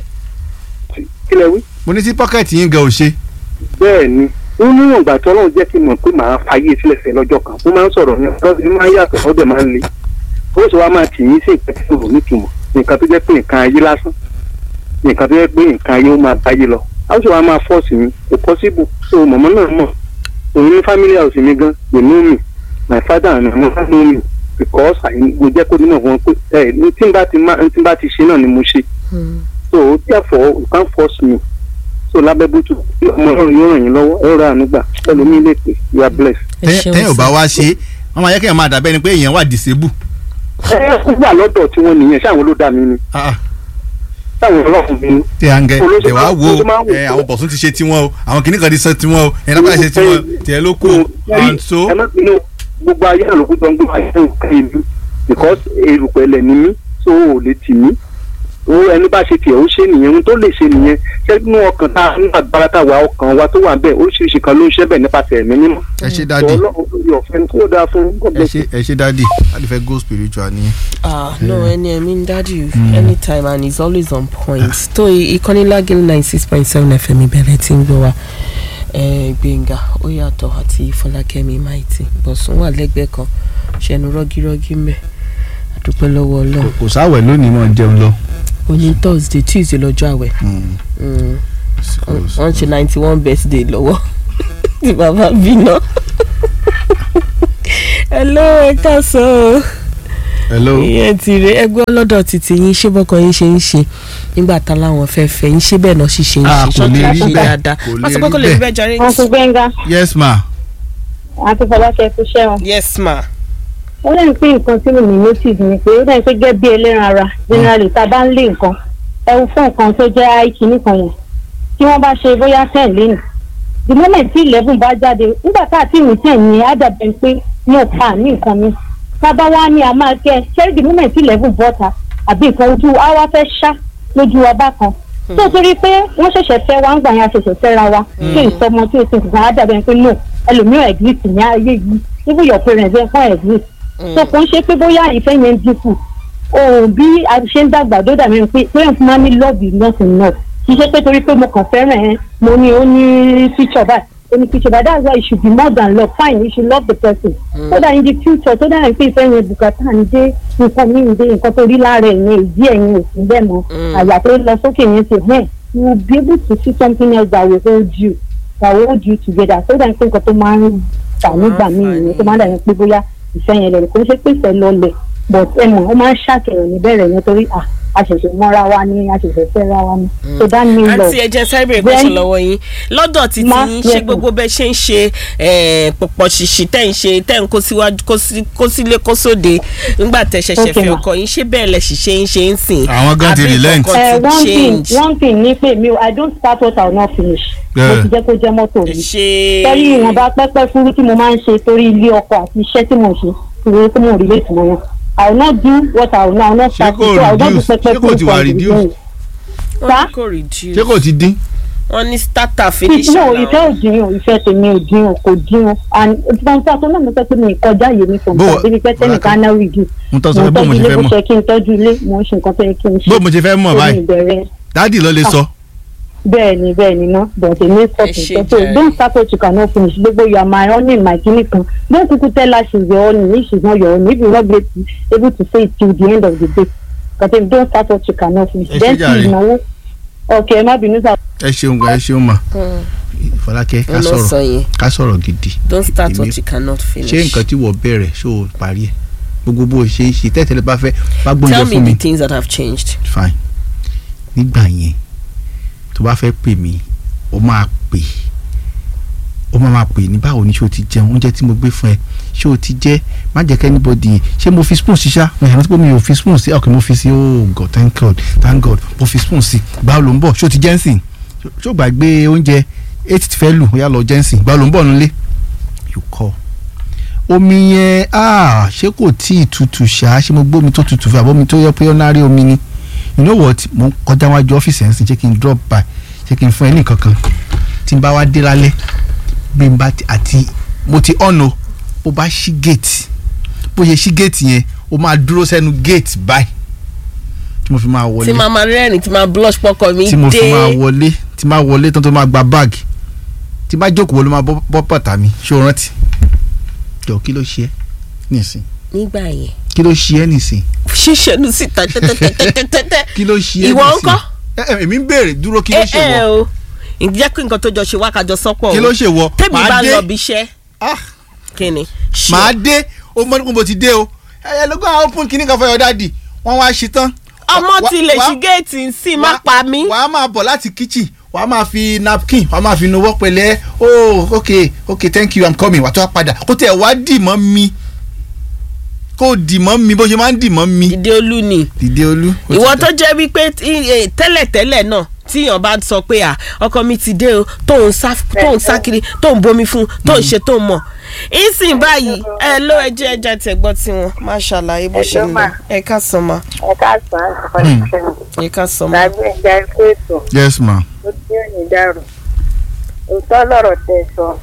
kí lẹ wí. mo ní tí pọ́kẹ́ẹ̀tì yín gan ò ṣe bẹ́ẹ̀ ni ó ní ìgbà tí ọlọ́run jẹ́ kí n mọ̀ pé màá fàyè sílẹ̀ fẹ́ lọ́jọ́ kan ó máa ń sọ̀rọ̀ ní ọjọ́ tí máa ń yàtọ̀ ó dẹ̀ máa ń le ó sì wá máa tì yín sí nǹkan tí kò nítumọ̀ nǹkan tó jẹ́ pé nǹkan ayé lásán nǹkan tó jẹ́ pé nǹkan ayé ó máa báyé lọ á sì wá máa fọ́ọ̀sì mi kò possible so mọ̀mọ́ náà mọ̀ òun ní family house mi gan they know me my father and my mother know me because I- mo jẹ́ kó nínú wọn pé ẹ ní tí n bá ti má- tí n bá ti ṣe náà ni mo ṣe Hmm. so therefore you can't force me so lábẹ́ bùtù ọmọ ọlọ́run yóò ràn yín lọ́wọ́ ẹ rà ànúgbà ẹlòmíì lè pè you are blessed. ẹ Tẹ́- ṣeun tẹ́yìn ò bá sir. wá ṣe wọ́n máa yẹ kí èèyàn máa dàbẹ́ ni pé èèyàn wà disable ẹ ẹ gbà lọ́dọ̀ tí wọ́n nìyẹn ṣáwọn ló dá mi ni Ah, ah. ṣáwọn ọlọ́run mi ni. tí a ń gẹ Olóṣèlú- ẹ wá wo olóṣèlú máa ń wò ẹ pé- àwọn bọ̀sùn ti ṣe tiwọn o àwọn kìnnìkan kan ti sọ tiwọn o ẹ̀ náà ṣe tiwọn tiẹ̀ ló kù and so ẹ má bínú gbogbo ayé náà ló kú tó ń gbé ayé náà ká ìlú because erùpẹ̀lẹ̀ ni mí so ò lè tì mí o ẹni bá ṣe tiẹ̀ ó ṣe nìyẹn ohun tó lè ṣe nìyẹn ṣẹ́gun ọkàn tá a ní agbára tá a wà ọkàn wa tó wà bẹ́ẹ̀ oríṣiríṣi kan ló ń ṣẹ́ bẹ̀ nípasẹ̀ ẹ̀mí mímọ́ ẹ ṣe sọ dáàdì ọlọ́run lórí ọ̀fẹ́ tó dáa fún God ẹ bless ṣe ẹ ṣe dáàdì láti fẹ́ go spiritual nìyẹn. ah no ẹni ẹ̀mí ń dájú anytime and he's always on point tó ìkànnì lágìlì nine six point seven fm ìbẹ̀rẹ̀ tí ń gbọ́ wa eh, gbẹ̀ngà ó yàtọ̀ àti fọlákẹ́mi maiti bọ̀sùn wà lẹ́gbẹ̀ẹ́ kan ṣẹnu rọ́gírọ́gí mẹ́ àdúpẹ́ lọ́wọ́ ọlọ́run kò sáwẹ̀ lónìí mọ̀ jẹun lọ. òní thursday tuesday lọ́jọ́ àwẹ̀ Mm. wọ́n ṣe ninety one birthday lọ́wọ́ tí bàbá bí náà hello ẹ káàsán o hello ìyẹn ti rè ẹgbẹ́ ọlọ́dọ̀ títí yín ṣé bọ́kọ yín ṣe ń ṣe nígbà tá láwọn fẹ́ fẹ́ yín ṣé bẹ́ẹ̀ náà sì ṣe ń Ah, ṣe kò lè ṣọ́ọ̀tì rí ṣe bẹ́ẹ̀, dáadáa kò lè wọ́n sọ pé rí kò lè rí bẹ́ẹ̀. bẹ́ẹ̀ jàre. wọn tún gbẹngà yes ma àti fọlákẹ́ tó ṣẹ́wọ̀n. yes ma. ó lẹ́yìn pé nǹkan tí mo ní notice ni pé ó lẹ́yìn pé gẹ́gẹ́ bí ẹlẹ́ran ara generally tá a bá ń lé nǹkan ẹ̀wù fún nǹkan tó jẹ́ àìkí nìkan yẹn tí wọ́n bá ṣe bóyá ten lẹ́nu the moment tí eleven bá jáde nígbà tá a ti rìn ten yẹn á dàbẹ̀ pé ní ọ̀pá ní nǹkan mi tábà wá ní a máa kẹ́ ṣé the moment tí eleven bọ́ta àbí nǹkan ojú á wá fẹ́ ṣá lójú wa bákan tó torí pé wọ́n ṣẹ̀ṣẹ̀ fẹ́ wa ń gbà yẹn a ṣẹ̀ṣẹ̀ fẹ́ ra wa tí ìsọmọ tí o ti nǹkan á dàbẹ̀ pé no ẹlòmíràn exist ní ayé yìí even your parents ẹ̀ fún exist so kò ń ṣe pé bóyá ìfẹ́ yẹn ń dínkù òun bí a ṣe ń dàgbà tó dàbí ẹni pé pé fún wa ní love is not enough kì í ṣe pé torí pé mo kàn fẹ́ràn ẹ mo ní ó ní feature báyìí ó ní feature báyìí that's why it should be more than love fine you should love the person so that in the future tó dàbí pé ìfẹ́ yẹn bùkátà ń dé nǹkan mi ń dé nǹkan tó rí lára ẹ̀ yẹn ìdí ẹ̀yìn ò sí bẹ́ẹ̀ mọ́ àyà tó lọ sókè yẹn ti hẹ́n you will be able to see something else that will hold you that will hold you together so that pé nǹkan tó máa ń fà nígbà míì nìyẹn tó máa ń dàbí pé bóyá ìfẹ́ yẹn lẹ̀ kò ń ṣe pé ìfẹ́ lọlẹ̀ but ẹ mọ̀ ó máa ń ṣàkẹyàn níbẹ̀rẹ̀ yẹn torí à a ṣẹ̀ṣẹ̀ mọ́ra wa ni a ṣẹ̀ṣẹ̀ fẹ́ra wa ni so that mean love àǹtí ẹ jẹ́ sáré bèrè question Then- lọ́wọ́ yín lọ́dọ̀ títí Ma- yín yes, ṣé ma'am. gbogbo bẹ́ẹ̀ ṣe ń ṣe eh, pọ̀pọ̀ ṣìṣì tẹ̀ ń ṣe tẹ̀ ń kó síwájú kó sí- kó sílé kó sóde nígbà tẹ̀ ṣẹ̀ṣẹ̀ Okay, fẹ́ ma. ọkọ yín ṣé bẹ́ẹ̀ lẹ̀ sì ṣe ń ṣe ń sìn Àwọn gan ti àbí relent. nǹkan Eh, ti one thing change? one thing ni pé mi ò i don't start what i will not finish mo Yeah. ti jẹ́ kó jẹ́ mọ́tò mi ṣe torí ìwọ̀nba pẹ́pẹ́ fúrú tí mo máa ń ṣe torí ilé ọkọ àti iṣẹ́ tí mo ń ṣe ìwé tí mo rí lè tún wọn i will not do what i will not, I will not Ṣé start kò it so i will not do reduce? pẹ́pẹ́ Ṣé kò fúrú ti wà from the reduce? beginning. wọ́n Sá? ní kò reduce ṣé kò ti dín wọ́n ní starter no finisher ìfẹ́ ò làwọn. dín o ìfẹ́ tèmi ò dín o kò dín o and ìfọ̀n tí a tó náà mo sọ pé mi kọjá yé mi fún mi Bó- débi pé tẹ́nìkan náà rí jù mo tọ́ sọ mo pé bó mo tọ́jú ṣe ilé fẹ́ bó mọ̀ ṣe kí n tọ́jú ilé mo ń ṣe nǹkan tó yẹ kí n ṣe bó mo ṣe fẹ́ mọ̀ Èmi báyìí ìbẹ̀rẹ̀ dádì ló lè sọ bẹ́ẹ̀ ni bẹ́ẹ̀ ni ná but èmi stop Ẹ ṣe it so jàre. don't start what you cannot finish gbogbo you are my honey my kini kan don't kuku tell her she's your honey if she's not your honey if you no be able to say it till the end of the day but if don't start what you cannot finish Ẹ ṣe then jàre. tí ìnáwó okay ẹ má bínú sá. ẹ ṣeun gan ẹ ṣeun mà Fọlákẹ́ ká wọ́n lọ sọ sọ̀rọ̀ yẹn ká sọ̀rọ̀ gidi don't start Èmi- what you cannot finish. ṣé nǹkan tí wọ́n bẹ̀rẹ̀ ṣó o parí ẹ̀ gbogbo bó o ṣe ń ṣe tẹ́tẹ́lẹ́ bá fẹ́ bá tell gbóúnjẹ me fún mi the things that have changed. fine nígbà yẹn tó bá fẹ́ pè mí ó máa pè ó máa máa pè ní báwo ni ṣé o ti jẹun oúnjẹ tí mo gbé fún ẹ ṣé o ti jẹ má jẹ́ kẹ́ anybody ṣé mo fi spoon sí ṣá mo yàrá pé mi ò fi spoon sí ok mo fi sí oh god thank god thank god mo fi spoon sí báwo ló ń bọ̀ ṣé o ti jẹ́ ń sìn ṣé o gbàgbé oúnjẹ eight ti fẹ́ lù ó yá lọ jẹ́ ń sìn báwo ló ń bọ̀ nílé you call omi yẹn ah ṣé kò tí ì tutù ṣá ṣé mo gbómi tó tutù fún àbómi tó yẹ pé ó nárí omi ni you know what mo ń kọjá wájú ọ́fíìsì ẹ̀ ń sìn ṣé kí n drop by ṣé kí n fún ẹ ní nǹkan kan tí n bá wá dé lálẹ́ bí n bá ti àti mo ti ọ̀nà bó bá ṣí gate bó ṣe ṣí gate yẹn ó máa dúró sẹ́nu gate báyìí tí mo fi máa wọlé tí màá máa rẹ́rìn tí màá blush pọkọ mi tí mo fi máa dé wọlé tí máa wọlé tán tó máa gba báàgì tí bá jókòó ló máa bọ́ bọ́ bàtà mi ṣé o rántí jọ kí ló ṣe é nìsín nígbà yẹn kí ló ṣe é nìsín ṣíṣẹ́nu síta tẹ́tẹ́tẹ́tẹ́tẹ́ kí ló ṣe é Ìwọ nìsín ńkọ́? ẹ ẹ èmi ń béèrè dúró kí ló ẹ ṣe ẹ wọ o ǹjẹ́ kí nǹkan tó jọ ṣe wá kájọ sọ́pọ̀ o kí ló ṣe wọ tẹ́mi màá bá dé lọ bí iṣẹ́ ah kí ni ṣe màá dé o mọ nípa mo ti dé o ẹ ẹ lógún àwọn open kìíní kan fọyọ dáàdì wọn wá ṣe tán. ọmọ Wà- ti lè wà- ṣí géètì sí má wà- pa mí wà á máa bọ̀ láti kitchen wà á máa fi napkin wà á máa fi nuwọ́ pẹ̀lẹ́ oh ok ok thank you i'm coming wà á tó wá padà kó tẹ̀ wá dì mọ́ mi kó dì mọ́ mi bó ṣe máa ń dì mọ́ mi. ìdí olú ni dìde olú. ó ti ìwọ tẹ̀. tó jẹ́ wípé tí- eh, tẹ́lẹ̀tẹ́lẹ̀ náà tíyàn bá sọ pé à ọkọ mi ti dé o tóun sá tóun sá kiri tóun bomi fún tóun ṣe tóun mọ̀ ìsìn báyìí ẹ ló ẹjẹ ẹjẹ tẹgbọ́ tiwọn má ṣàlàyé bó ṣe ń lọ ẹ ká sọ ma ẹ káàsán àfọlẹ́sẹ̀ ẹ ká sọ ma. tàbí ẹja ikú ètò yes ma. ó tí ò ní dàrú òótọ́ lọ̀rọ̀ tẹ sọ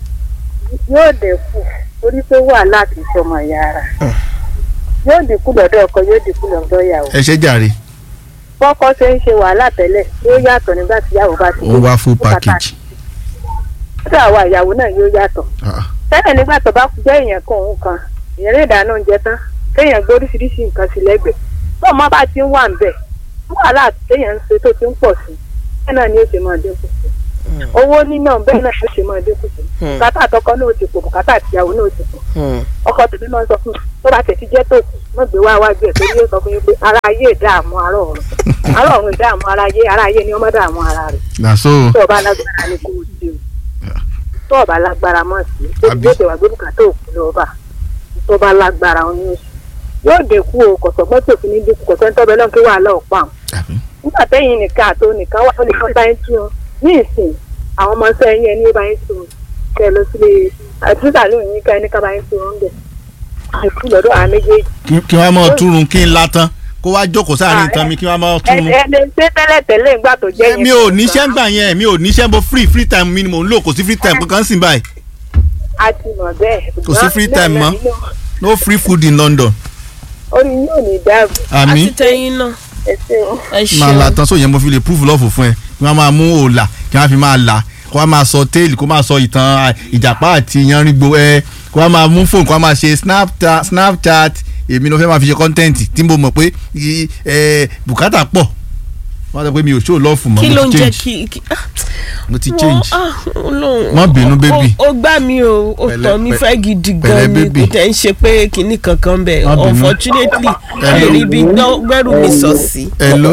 yóò dínkù torí pé wàhálà kì í sọmọ ìyá ara yóò dínkù lọ́dọ̀ ọkọ yóò dínkù lọ́dọ̀ ìyàwó ẹ ṣe jàre bọ́kọ ṣe ń ṣe wàhálà tẹ́lẹ̀ yóò yàtọ̀ nígbà tí ìyàwó bá ti ó wá full package. lọ́dọ̀ àwa ìyàwó náà yóò yàtọ̀ Ah, tẹ́lẹ̀ nígbà tó bá jẹ́ èèyàn kan òun kan èèyàn lè dáná oúnjẹ tán kéèyàn gbé oríṣiríṣi nǹkan sí lẹ́gbẹ̀ẹ́ tó ọmọ bá ti ń wà ń bẹ̀ wàhálà téèyàn ń ṣe tó ti ń pọ̀ sí bẹ́ẹ̀ náà ni ó ṣe máa dínkù sí owó níná bẹ́ẹ̀ náà ló ṣe máa dínkù sí Hmm. bùkátà àtọkọ náà ti pò bùkátà àtìyàwó náà ti pò Hmm. ọkọ tèmi máa ń sọ fún mi tó bá tẹ̀ ti jẹ́ tó kù mọ̀ gbé wá wájú ẹ̀ torí yóò sọ fún yín pé ara ayé ìdààmú ara ọ̀run ara ọ̀run ìdààmú ara ayé ara ayé ni wọ́n máa dààmú ara rẹ̀ nàṣó tó o bá lágbára ni kò sí o tó o bá lágbára mọ̀ sí o Àbí? yóò tẹ̀wá gbé bùkátà òkú lọ́ba tó o bá lágbára oyún oṣù yóò dínkù o kọ̀sọ̀gbọ́n tó fi ní dínkù kọ̀sẹ́ńtọ́ bẹ́ẹ̀ lọ́n kí wàhálà ọ̀pá àwọn nígbà tẹ́yìn nìkan àti onìkan wà lónìí kan báyìí tún un ní ìsìn àwọn ọmọ ọsẹ yẹn ní báyìí tún un kẹ lọ sílé àtúntà lóyún ká ẹni ká báyìí tún un bẹ̀ àìkú lọ́dọ̀ àwọn méjèèjì. Kí- kí wọ́n mọ̀ túrun kí n la tán kó wá jókòó sáàrin nǹkan mi kí wọ́n mọ̀ ẹ túrun. ẹ lè ṣe tẹ́lẹ̀ tẹ́lẹ̀ ìgbà tó jẹ́ yẹn. mi ò níṣẹ́ gbà yẹn mi ò níṣẹ́ mo free free time mi ni mò ń lò kò sí free time kankan sí báyìí a ti mọ̀ bẹ́ẹ̀. Kò sí free time mọ́. no free food in London. orí yóò ní dáàbò àmì àti tẹyin náà ẹ ṣeun. ẹ máa la ṣeun tán sóyè mo fi lè prove love fún ẹ kí wọ́n máa mú òòlà kí wọ́n fi máa là kó wọ́n máa sọ téèlì kó máa sọ ìtàn à, ìjàpá àti yanrìngbò ẹ kó wọ́n máa mú fóònù kó wọ́n máa ṣe snapchat snapchat èmi ló fẹ́ máa fi ṣe content tí mo mọ̀ pé i- ẹ, bùkátà pọ̀ wọ́n sọ pé mi ò show love mọ́ kí ló mo ń ti jẹ́ change kí kí- ah, mo ti wọ́n- change. ah, Ọlọ́run. Má bínú, baby. ó ó gbá mi o ó Pẹ̀lẹ́, tọ́ mi pẹ̀- fẹ́ gidi pẹ̀lẹ́, gan ni baby. kò tẹ̀ ń ṣe pé kinní kankan bẹ̀ Má bínú. unfortunately Hello. ẹ̀rí bí gbọ́- gbẹ́rù mi sọ sí. hello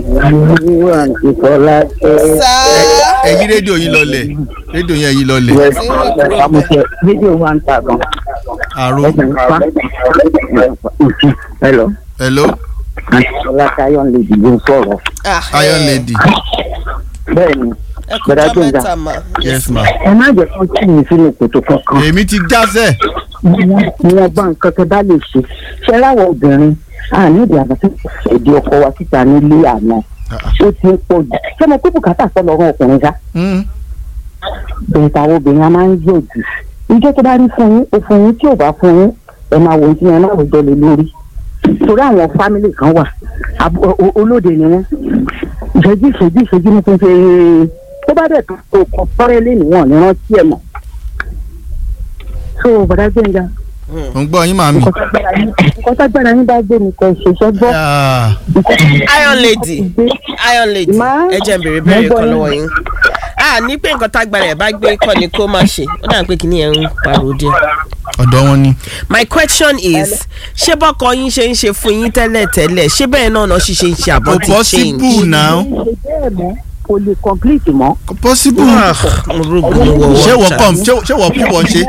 ìfọlá ẹ yí rédíò yín lọlẹ̀ rédíò yín ẹ yí lọlẹ̀ àmọ̀tẹ́ fídíò wa ń ta gan. àrò ẹ̀sìn pa hello hello àtìsọlá tayo lè dìbò sọ̀rọ̀ iron lady bẹ́ẹ̀ ni ẹ kò Bọ̀dá já Gbénga. mẹ́ta mà. yes ma ẹ má jẹ́ kó tì mí sínú kòtò kankan èmi ti jásẹ̀ wọn bá nǹkan tẹ bá lè ṣe ṣe láwọn obìnrin àní ìdí àbàtà èdè ọkọ wa síta nílé àná ó ti ń pọ̀ jù ṣé mo pé bùkátà sọ lọ́rùn ọkùnrin sá Mm. bẹ́ẹ̀ táwọn obìnrin a máa ń yọ̀ jù ìjọ tó bá rí fún yín ó fún yín tí ò bá fún yín ẹ máa wò ó tí yẹn náà wò jọ lé lórí torí àwọn fámìlì kan wà abo- o- o- olóde ni wọn ìṣẹ́jú ìṣẹ́jú ìṣẹ́jú ní fífi tó bá dẹ̀ tó kọ fọ́rẹ́ lé níwọ̀n ní rántí ẹ̀ mọ̀ so bọ̀dá gbẹ̀ngà mo ń gbọ́ yín màmí. nǹkan tágbára yín- nǹkan tágbára yín bá gbé mi kọ ṣiṣẹ́ gbọ́ Ah, iron lady iron lady Má- ẹ jẹ́ n béèrè Mo béèrè gbọ́ kan yín. lọ́wọ́ yín. a ní pé nǹkan tágbára ẹ̀ bá gbé kọ́ ni kó má ṣe ó dà pé kìíní ẹ̀ ń pariwo díẹ̀. ọ̀dọ̀ wọn ni. my question is ṣé bọ́kọ yín ṣe ń ṣe fún yín tẹ́lẹ̀ tẹ́lẹ̀ ṣé bẹ́ẹ̀ náà náà ṣiṣẹ́ ń ṣe àbọ̀ kò ti possible change. now ṣe bẹ́ẹ̀ mọ́ kò lè complete mọ́. kò possible. Ah, mo rògbò mo wọ̀ ṣé wọ́ wọ́n ṣá. kàn ṣé ṣé wọ́n kí wọ́n ṣe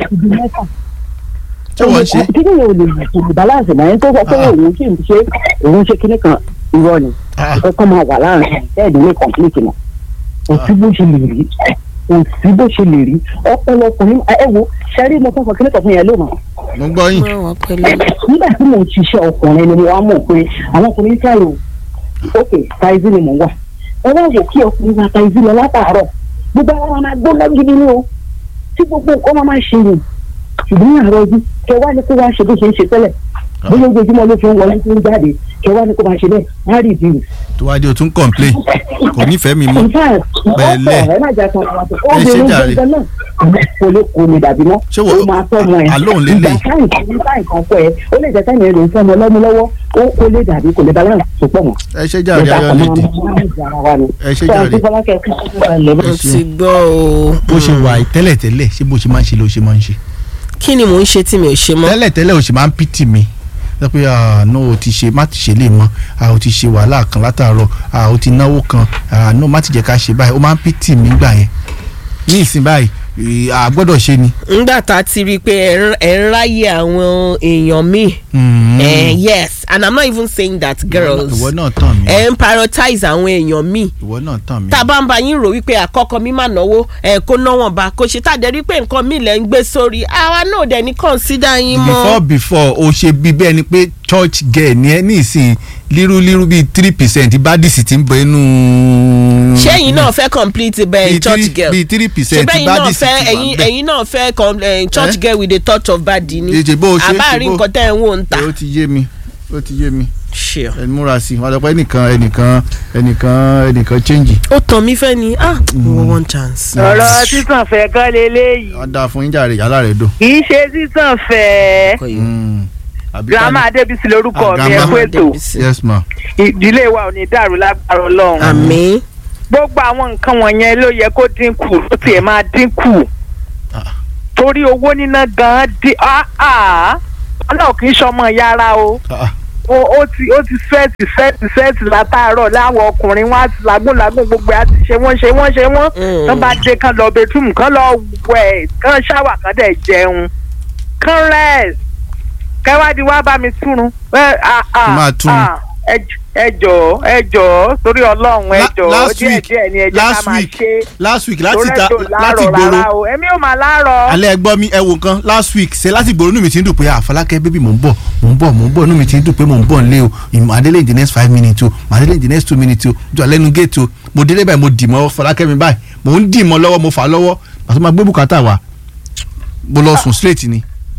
ṣé wọ́n ṣe. kí ni o lè kò lè balance mọ́ ẹni tó sọ pé Ah. òun kì í ṣe òun ṣe kíní kan irọ́ ni Ah. kọ́kọ́ máa wà láàrin bẹ́ẹ̀ni ní complete mọ́ kò sí bó ṣe lè rí kò sí bó ṣe lè rí ọ̀pọ̀lọpọ̀ ẹ wo ṣẹ́rí mo fẹ́ sọ kíní kan fún yẹn lónà mo ń gbọ́ yín. Mo wà pẹ̀lú. nígbà tí mo ń ṣiṣẹ́ ọkùnrin ni mo wá mọ̀ pé àwọn ọkùnrin kẹ́rù ok taizi ni mò ń wà ẹ wá wò kí ọkùnrin wa taizi lọ látàárọ̀ gbogbo àwọn ọmọ máa gbóná gidi ni o tí gbogbo nǹkan máa máa ṣe yìí ṣùgbọ́n ní àárọ̀ ojú kẹ wá ní kó wá ṣe bó ṣe ń ṣe tẹ́lẹ̀ bóyá ojoojúmọ́ ló fi ń wọlé tó ń jáde kẹ wá ní kó máa ṣe bẹ́ẹ̀ á rí ìdí tó wá dé o tún complain kò nífẹ̀ẹ́ mi mọ́. Pẹ̀lẹ́. ẹ má jà kan àwọn Ẹ ṣé obìnrin jàre. gbẹngàn náà kò lè kó mi dàbí mọ́ Ṣé wo- ó máa tọ́ ọmọ ẹ̀ àlóhùn lélẹ̀? ìgbà táyì kan ní táyì kan fọ ẹ ó lè jẹ́ táyì ẹ̀ ló ń fẹ́ ọmọ lọ́mú lọ́wọ́ ó kó lè dàbí kò lè balance tó pọ̀ mọ́ ẹ ṣe jàre ayọ̀ lédè Ẹ ṣé jàre. mo Ẹ ti ṣeun. gbọ́ o. bó ṣe wà yìí tẹ́lẹ̀tẹ́lẹ̀ ṣé bó ṣe máa ń ṣe ló ṣe máa ń ṣe. kí ni mò ń ṣe tí mi ò ṣe mọ́. tẹ́lẹ̀tẹ́lẹ̀ o ṣe máa ń pìtì mi sọ pé ah no o ti ṣe má ti ṣe lè mọ ah o ti ṣe wàhálà kan látàárọ̀ ah o ti náwó kan ah no má ti jẹ́ ká ṣe báyìí o máa ń pìtì mi gbà yẹn ní ìsìn báyìí eh, a gbọ́dọ̀ ṣe ni. ngbà tá a ti rí i pé ẹ ń- ẹ ń ráyè àwọn èèyàn míì. Mm. Eh, yes and i'm not even saying that girls ìwọ náà tàn mí ẹ ń prioritize àwọn èèyàn míì ìwọ náà tàn mí. tá a bá ń bá yín rò wípé àkọ́kọ́ mi máa náwó ẹ̀ kó náwọ̀n bá kó ṣe tá a dẹ̀ rí pé nǹkan mi lẹ̀ ń gbé sórí àwa náà dẹ̀ ní consider yín before mọ́. before o ṣe bí bẹ́ẹ̀ ni pé church girl ni ẹ ní ìsìn líru líru bíi three percent bádìsì ti ń bọ inú. ṣé ẹ̀yin náà fẹ́ complete bẹ́ẹ̀ Bíi church three- girl bíi three ṣé percent bẹ́ẹ̀ náà bádìsì fẹ́ ti wà ẹ̀yin bẹ́ẹ̀. ẹ̀yin náà fẹ́ com- eh, church Eh? girl with a touch of badi ni Èjì bó o ṣe é ṣe àbáàrí bó- nǹkan tẹ́ ẹ̀ ń wò ń ta. ó ti yé mi ó ti yé mi Sure. ẹ múra sí i wọn lọ pé ẹnìkan ẹnìkan ẹnìkan ẹnìkan change. ó tàn mí fẹ́ ni ah wo one chance. ọ̀rọ̀ sísàn fẹ́ kọ́ leléyìí wọ́n dáa fún yín jàre yàrá rẹ̀ dùn. kì í ṣe sísàn fẹ́ Kò yé. Mm. Àbí ká girama ní- adébísí lórúkọ Ah, mi ẹ Grandma kú ètò Adébísí. yes ma ìdílé wa ò ní dàrú lágbára ọlọ́run àmín gbogbo àwọn nǹkan wọ̀nyẹn ló yẹ kó dínkù ó tiẹ̀ máa dínkù Ah. torí owó níná gan-an dín ọlọ́run kì í ṣọmọ yàrá o Ah, ó ó ti ó ti fẹ́ẹ̀tì fẹ́ẹ̀tì fẹ́ẹ̀tì látàárọ̀ láwọn ọkùnrin wọn á ti làágùn làágùn gbogbo ẹ̀ á ti ṣe wọ́n ṣe wọ́n ṣe wọ́n Mm. kán bá dé kán lọ bedroom kán lọ wẹ̀ kán ṣáwà kán dẹ̀ jẹun kán rest kẹwàádìí wá bá mi túrun. ẹ à, à, Máa túrun. à, ẹ j- ẹ jọ̀ọ́ ẹ jọ̀ọ́ torí ọlọ́run ẹ La- jọ̀ọ́ last díẹ̀ week- díẹ̀ ni ẹ jẹ́ ká last máa week, ṣe last week láti torí ta ẹjọ́ láti láàárọ̀ gbòòrò rárá o èmi ò máa láàárọ̀. alẹ́ ẹ gbọ́ mi ẹ wo nǹkan last week ṣe láti gbòòrò inú mi ti ń dùn pé àfọlákẹ́ bébì mò ń bọ̀ mò ń bọ̀ mò ń bọ̀ inú mi ti ń dùn pé mò ń bọ̀ nílé o ìmọ̀ adélé in the next five minutes o mọ̀ adélé in the next two minutes o jọ lẹ́nu gate o mo délé báyìí mo dì mọ́ fọlákẹ́ mi báyìí mò ń dì mọ́ lọ́wọ́ mo fà á lọ́wọ́ àti máa gbé bùkátà wá mo lọ sùn straight ni.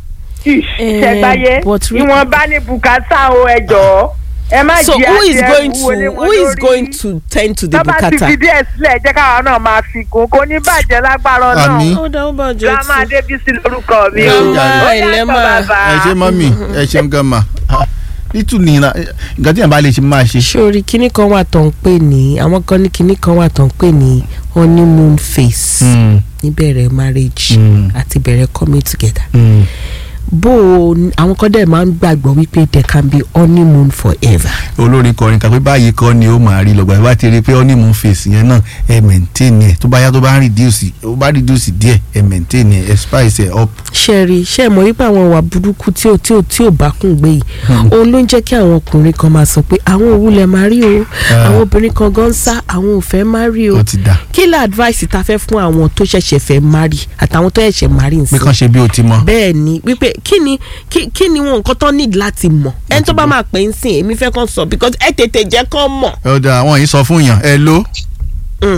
Eh, ṣẹgbáyé but re- ìwọ̀n bá ní bùkátà o ẹ jọ̀ọ́ ẹ má so jí who is àti going ẹrù to wọlé wọn who is lórí. going to tend to the tó bá ti bukata. fi díẹ̀ sílẹ̀ jẹ́ káwa náà máa fi kún kó ní bàjẹ́ lágbára Àmín. náà ó dáwọ́ bàjẹ́ grandma tí. adébísí lórúkọ mi Ẹ o ṣé jàre. ó Ilé yàtọ̀ máa- bàbá. ẹ ṣe mọ́mì ẹ ṣeun gan ma nítú nìyẹn nǹkan tí yẹn bá lè ṣe máa ṣe. sórí kinní kan wà tó ń pè ní àwọn kan ní kinní kan wà tó ń pè ní honeymoon phase Mm, níbẹ̀rẹ̀ marriage Mm. àti bẹ̀rẹ̀ coming together mm. bó o ní- àwọn kan dẹ̀ máa ń gbàgbọ́ wípé there can be honeymoon forever. olórin kọrin kan pé báyìí kọ́ ni ó máa rí lọ́gbà bá ti rí i pé honeymoon phase yẹn náà ẹ maintain ẹ tó bá yá tó bá ń reduce ó bá reduce díẹ̀ ẹ maintain ẹ ẹ spice ẹ up. ṣe rí ṣe mọ̀ wípé àwọn ìwà burúkú tí ò tí ò tí ò bá kùn gbé yìí òun ló ń jẹ́ kí àwọn ọkùnrin kan máa sọ pé àwọn òwúlẹ̀ máa rí o Ah. àwọn obìnrin kan gan sá àwọn ò fẹ́ máa rí o ó ti dà kí la advice ta fẹ́ fún àwọn tó ṣẹ̀ṣẹ̀ fẹ́ máa rí àtàwọn tó ṣẹ̀ṣẹ̀ máa rí pé nsìn kàn ṣe bí o ti mọ. bẹ́ẹ̀ ni wípé kí ni kí kí ni wọn nǹkan tó need láti mọ̀ ẹni tó bá máa pè é sìn èmi fẹ́ kàn sọ because ẹ tètè jẹ́ kàn mọ̀. ẹ ọ̀dà àwọn yìí sọ fún yàn ẹ ló Mm.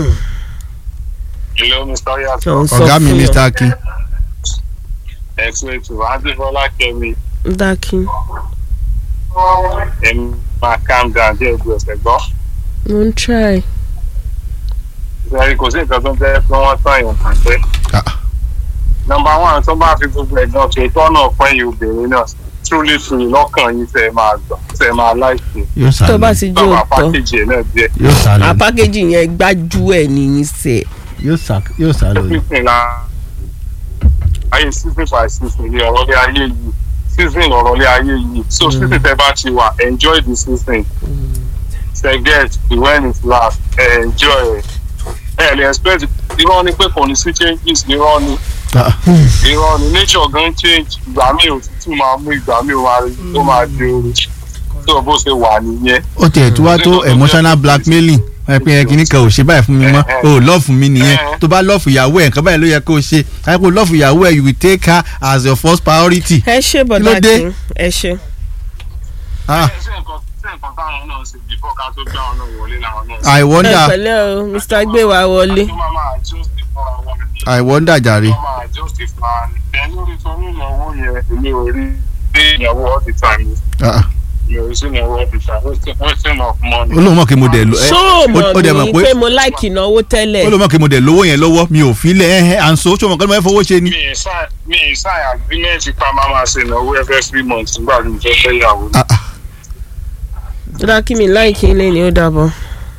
hello mr yato Ọ̀ ń sọ ọ̀gá mi fún yàn. mr akin ẹ kú ètò adébọlá kẹmi dákì ẹ máa calm down díẹ̀ gbọ́ ẹ̀sẹ̀ gbọ́. mo ń try. ìrẹ́lẹ̀ kò sí nǹkan tó ń jẹ́ pé wọ́n tán èèyàn kàn pé. Ah. nọmba one tó bá fi gbogbo ẹ̀gbọ́n tó tọ́nà pẹ́ yìí obìnrin náà truly free lọ́kàn yín tẹ́ ẹ máa gbà tẹ́ ẹ máa láìsí. yóò sá tó bá lọ ti jó tọ́ba òótọ́ pákéjì ẹ̀ náà díẹ̀. yóò sá lọ àpákéjì yẹn gbájú ẹ̀ nìyí sẹ̀. yóò sá yóò sá lọ ni. sísìn la ayé sísìn by sísìn ní ọ̀rọ̀ lé ayé yìí sísìn ọ̀rọ̀ lé ayé yìí so sísìn tẹ́ bá ti wà enjoy the season forget the when it last enjoy ẹ̀ ẹ̀ lè expect irọ́ ni pé kò ní sí changes irọ́ ni Ah, irọ́ ni nature gan change ìgbà mi òtútù máa mú ìgbà mi ó máa ó máa di ooru tó bó ṣe wà nìyẹn. ó tiẹ̀ tó wá tó emotional blackmailing ẹ pé ẹ kìíní kan ò ṣe báyìí fún mi mọ́ o ò lọ́ọ̀fù mi nìyẹn tó bá lọ́ọ̀fù ìyàwó ẹ̀ nǹkan báyìí ló yẹ kó o ṣe àyẹ̀kó lọ́ọ̀fù ìyàwó ẹ̀ you will take her as your first priority. ẹ ṣe Kí ló bọ̀dá dé? kí ẹ ṣe. Ah, ṣé nǹkan ṣé nǹkan táwọn náà ṣe before ká tó gbá wọn náà wọlé làwọn náà I ẹ wonder pẹ̀lẹ́ o mr gbéwà wọlé. ṣe máa máa adjust fún àwọn ní I wonder jàre. wọ́n máa adjust fún àwọn ní. ẹ̀ lórí torí ìnáwó yẹn èmi ò rí dé ìyàwó all the time Ah, mi ò rí sí ìnáwó all the time wasting wasting of money. ó lóun mọ̀ kí mo dẹ̀ lo ẹ ṣó o ó- ó dẹ̀ mọ̀ mọ̀ mí pé pé mo láìkì ìnáwó tẹ́lẹ̀. ó lóun mọ̀ kí mo dẹ̀ lówó yẹn lọ́wọ́ mi ò fi lẹ̀ ẹ́ ẹ́ à ń so ṣé o mọ̀ kí mo fẹ́ fowó ṣe ni. mi ì sign mi ì sign agreement pa máa máa ṣe ìnáwó every three months nígbà tí mo fẹ́ fẹ́ yàwó. Ah, ah, dọ́dá kí mi láìkì ilé ni ó dàbọ̀.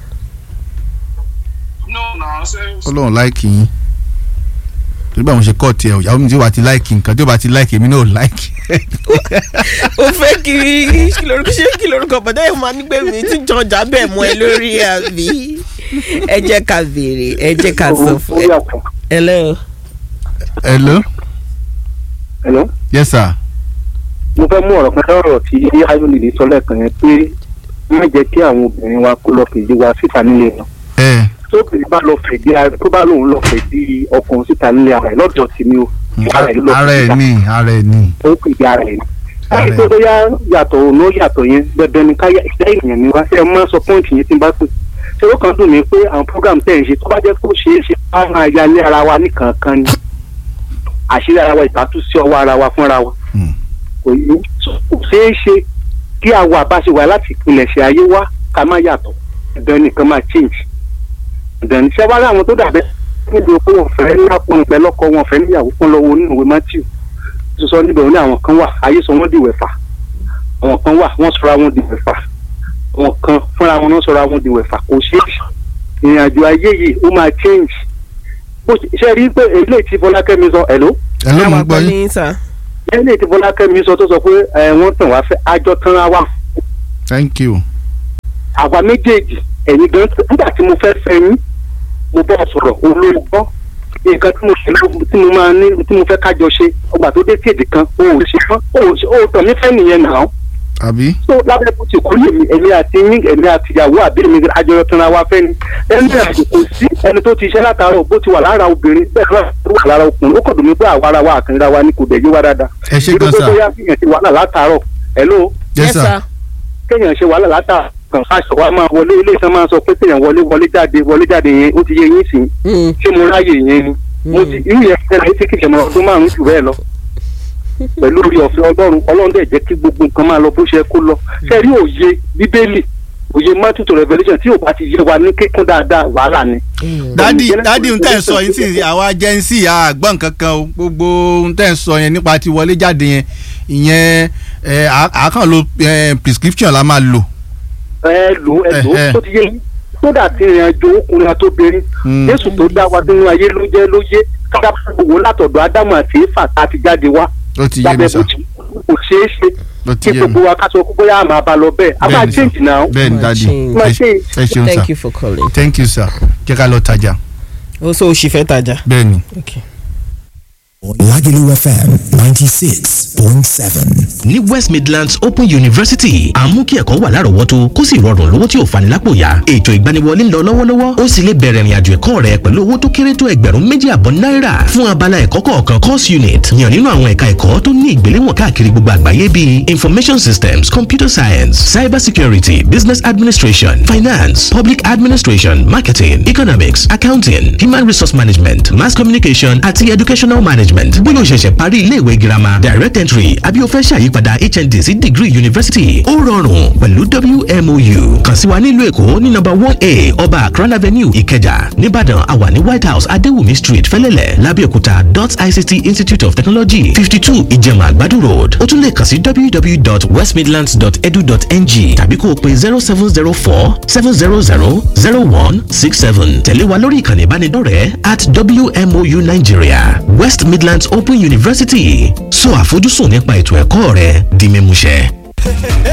no na ṣe ó lóun láìkì yín torí báwọn ṣe kọ́ tiẹ̀ ìyàwó mi tí ó bá ti láìkì nǹkan tí ó bá ti láìkì èmi náà ò láìkì. o fẹ́ kí kí lorúkọ ṣé kí lorúkọ bọ̀dá yìí máa ní pé mi tún jọ ọjà bẹ́ẹ̀ mọ́ ẹ lórí àbí. ẹ jẹ́ ká béèrè ẹ jẹ́ ká sọ fún ẹ. hello. hello Hello? yes sir. mo fẹ́ mú ọ̀rọ̀ kan lọ́rọ̀ tí ayọ̀lẹ̀dẹ̀ sọ lẹ́ẹ̀kan yẹn pé má jẹ́ kí àwọn obìnrin wa kó lọ fèdí wa síta nílé wọn. ẹ tó bìrì bá lọ fèdí ara tó bá lòun lọ fèdí ọkùnrin síta nílé ara ẹ̀ lọ́dọ̀ tí mi ò ara ẹ̀ ló lọ ara ẹ fèdí ní ara ẹ ní. ó fèdí ara ẹ̀ ni. Ara láti ẹ̀. pé bóyá yàtọ̀ òun ó yàtọ̀ yẹn dandan ni káyà ìdá èèyàn ni wá ṣe é mọ́ sọ pọ́ǹtì yẹn tí n bá pè. ṣé ó kàn dùn mí pé àwọn program tẹ̀ ń ṣe tó bá jẹ́ kó ṣeé ṣe bá máa yálé ara wa nìkankan ni àṣírí ara wa ìtàtúnṣe ọwọ́ ara wa fúnra wa Hmm. kò yí kò ṣeé ṣe kí àwọ̀ àbáṣe wà láti ìpilẹ̀ṣẹ̀ ayé wá ká má yàtọ̀ dandan nìkan máa change dandan ní sẹ́wárí àwọn tó dàbẹ́ níbi pé wọ́n fẹ́ lápọn ìpẹ́ lọ́kọ wọn fẹ́ níyàwó fún lọ́wọ́ nínú ìwé matthew tó sọ níbẹ̀ wọn ní àwọn kan wà ayé sọ wọ́n di wẹ̀fà àwọn kan wà wọ́n sọra wọn di wẹ̀fà àwọn kan fúnra wọn náà sọra wọn di wẹ̀fà kò ṣeé ṣe ìrìn àjò ayé yìí ó máa change bó ṣe ṣe rí pé eléyìí tí Fọlákẹ́mi sọ ẹ̀ ló ẹ ló mú Àwọn gbọ́ àgbọ̀ yín ní sà. eléyìí tí Fọlákẹ́mi sọ tó sọ pé ẹ̀ wọ́n tàn wá fẹ́ àjọ tán ra wà thank you. àwa méjèèjì ẹ̀yin gan nígbà tí mo fẹ́ fẹ́ yín mo bọ́ sọ̀rọ̀ olórí gbọ́ nǹkan tí mo ṣe ló- tí mo máa ní tí mo fẹ́ kájọ ṣe ọgbà tó dé sí èdè kan o ò ṣe mọ́ o ò ṣe o ò tàn mí fẹ́ nìyẹn nà án àbí tó lábẹ́ bó ti kú yèmí èmi àti yín èmi àti ìyàwó àbí èmi àjọyọ̀ tán ra wa fẹ́ ni ẹni àjò kò sí ẹni tó ti ṣe látàárọ̀ bó ti wà lára obìnrin bẹ́ẹ̀ náà ló wà lára ọkùnrin ó kàn dùn mí pé àwa ara wa àkànra wa ni kò dẹ̀ yé wa dáadáa ẹ ṣe irú gan pé sà bóyá fìyàn ti wàhálà látàárọ̀ ẹ̀ ló yes sir kéèyàn ṣe wàhálà látà kan aṣọ wa máa wọlé ilé iṣẹ́ máa sọ pé kéèyàn wọlé wọlé jáde wọlé jáde yẹn ó ti yé yín sí Mm. ṣé mo ráyè yẹn ni mo ti irú yẹn fẹ́ láyé tí kìí ṣe mọ ọdún márùn-ún jù bẹ́ẹ̀ lọ pẹ̀lú orí ọ̀fẹ́ ọlọ́run ọlọ́run dẹ̀ jẹ́ kí gbogbo nǹkan máa lọ bó ṣe kó lọ ṣe rí òye bíbélì òye Matthew to Revelation tí ò bá ti yé wa ní kíkún dáadáa wàhálà ni. dádì Ìjẹ́lẹ̀ dádì kò ń ní tẹ̀ ń sọ sọ yín sí àwa jẹ́nsì àgbọ̀n kankan o gbogbo ń tẹ̀ ń sọ yẹn nípa ti wọlé jáde yẹn ìyẹn ẹ, à- àákàn lo ẹ, prescription la máa lò. ẹ lò ẹ lò Eh, eh. tó ti yé yín sódà tí ìrìn àjò ọkùnrin àtòbìnrin Mm. Jésù tó dá wa nínú ayé ló jẹ́ ló yé kájà wò látọ̀dọ̀ Ádámù àti Éfà tá a ti jáde wá ó ti yé mi lábẹ́ sà bó ti kò ṣeé ṣe ó ti kí yé mi gbogbo wa ká sọ pé bóyá a máa bá lọ bẹ́ẹ̀ a máa Bẹ́ẹ̀ni sà. change now. bẹ́ẹ̀ ni Máa dádì change. Máa ẹ change. ẹ ṣeun sà thank you for calling. thank you sir jẹ́ ká lọ tajà ó sọ òṣì fẹ́ tajà. bẹ́ẹ̀ ni. Okay. Lagelu FM 96.7. ní west midlands open university à ń mú kí ẹ̀kọ́ wà lárọ̀ọ́wọ́tó kó sì rọrùn lówó tí ò fani lápò yá ètò ìgbaniwọlé ń lọ lọ́wọ́lọ́wọ́ ó sì lè bẹ̀rẹ̀ ìrìnàjò ẹ̀kọ́ rẹ pẹ̀lú owó tó kéré tó ẹgbẹ̀rún méjì àbọ̀ náírà fún abala ẹ̀kọ́ kọ̀ọ̀kan course unit yàn nínú àwọn ẹ̀ka ẹ̀kọ́ tó ní ìgbéléwọ̀n káàkiri gbogbo àgbáyé bíi information systems computer science cyber security business administration finance public administration marketing economics accounting human resource management mass communication àti educational management bóyá o ṣẹ̀ṣẹ̀ parí iléèwé girama direct entry àbí o fẹ́ ṣàyípadà hnd sí degree university ó rọrùn pẹ̀lú wmou kàn sí wa nílùú èkó ní number one a ọba akran avenue ìkẹjà nìbàdàn àwa ní white house adéwùmí street fẹ́lẹ́lẹ̀ lábẹ́òkúta dot ict institute of technology fifty two ìjẹ̀mà àgbàdo road ó tún lè kàn sí www.westmidlands.edu.ng tàbí kó o pe zero seven zero four seven zero zero zero one six seven tẹ̀lé wa lórí ìkànnì ìbánidọ́rẹ̀ẹ́ at wmou nigeria west midlands open university sọ àfojúsùn nípa ètò ẹ̀kọ́ rẹ di mímúṣẹ.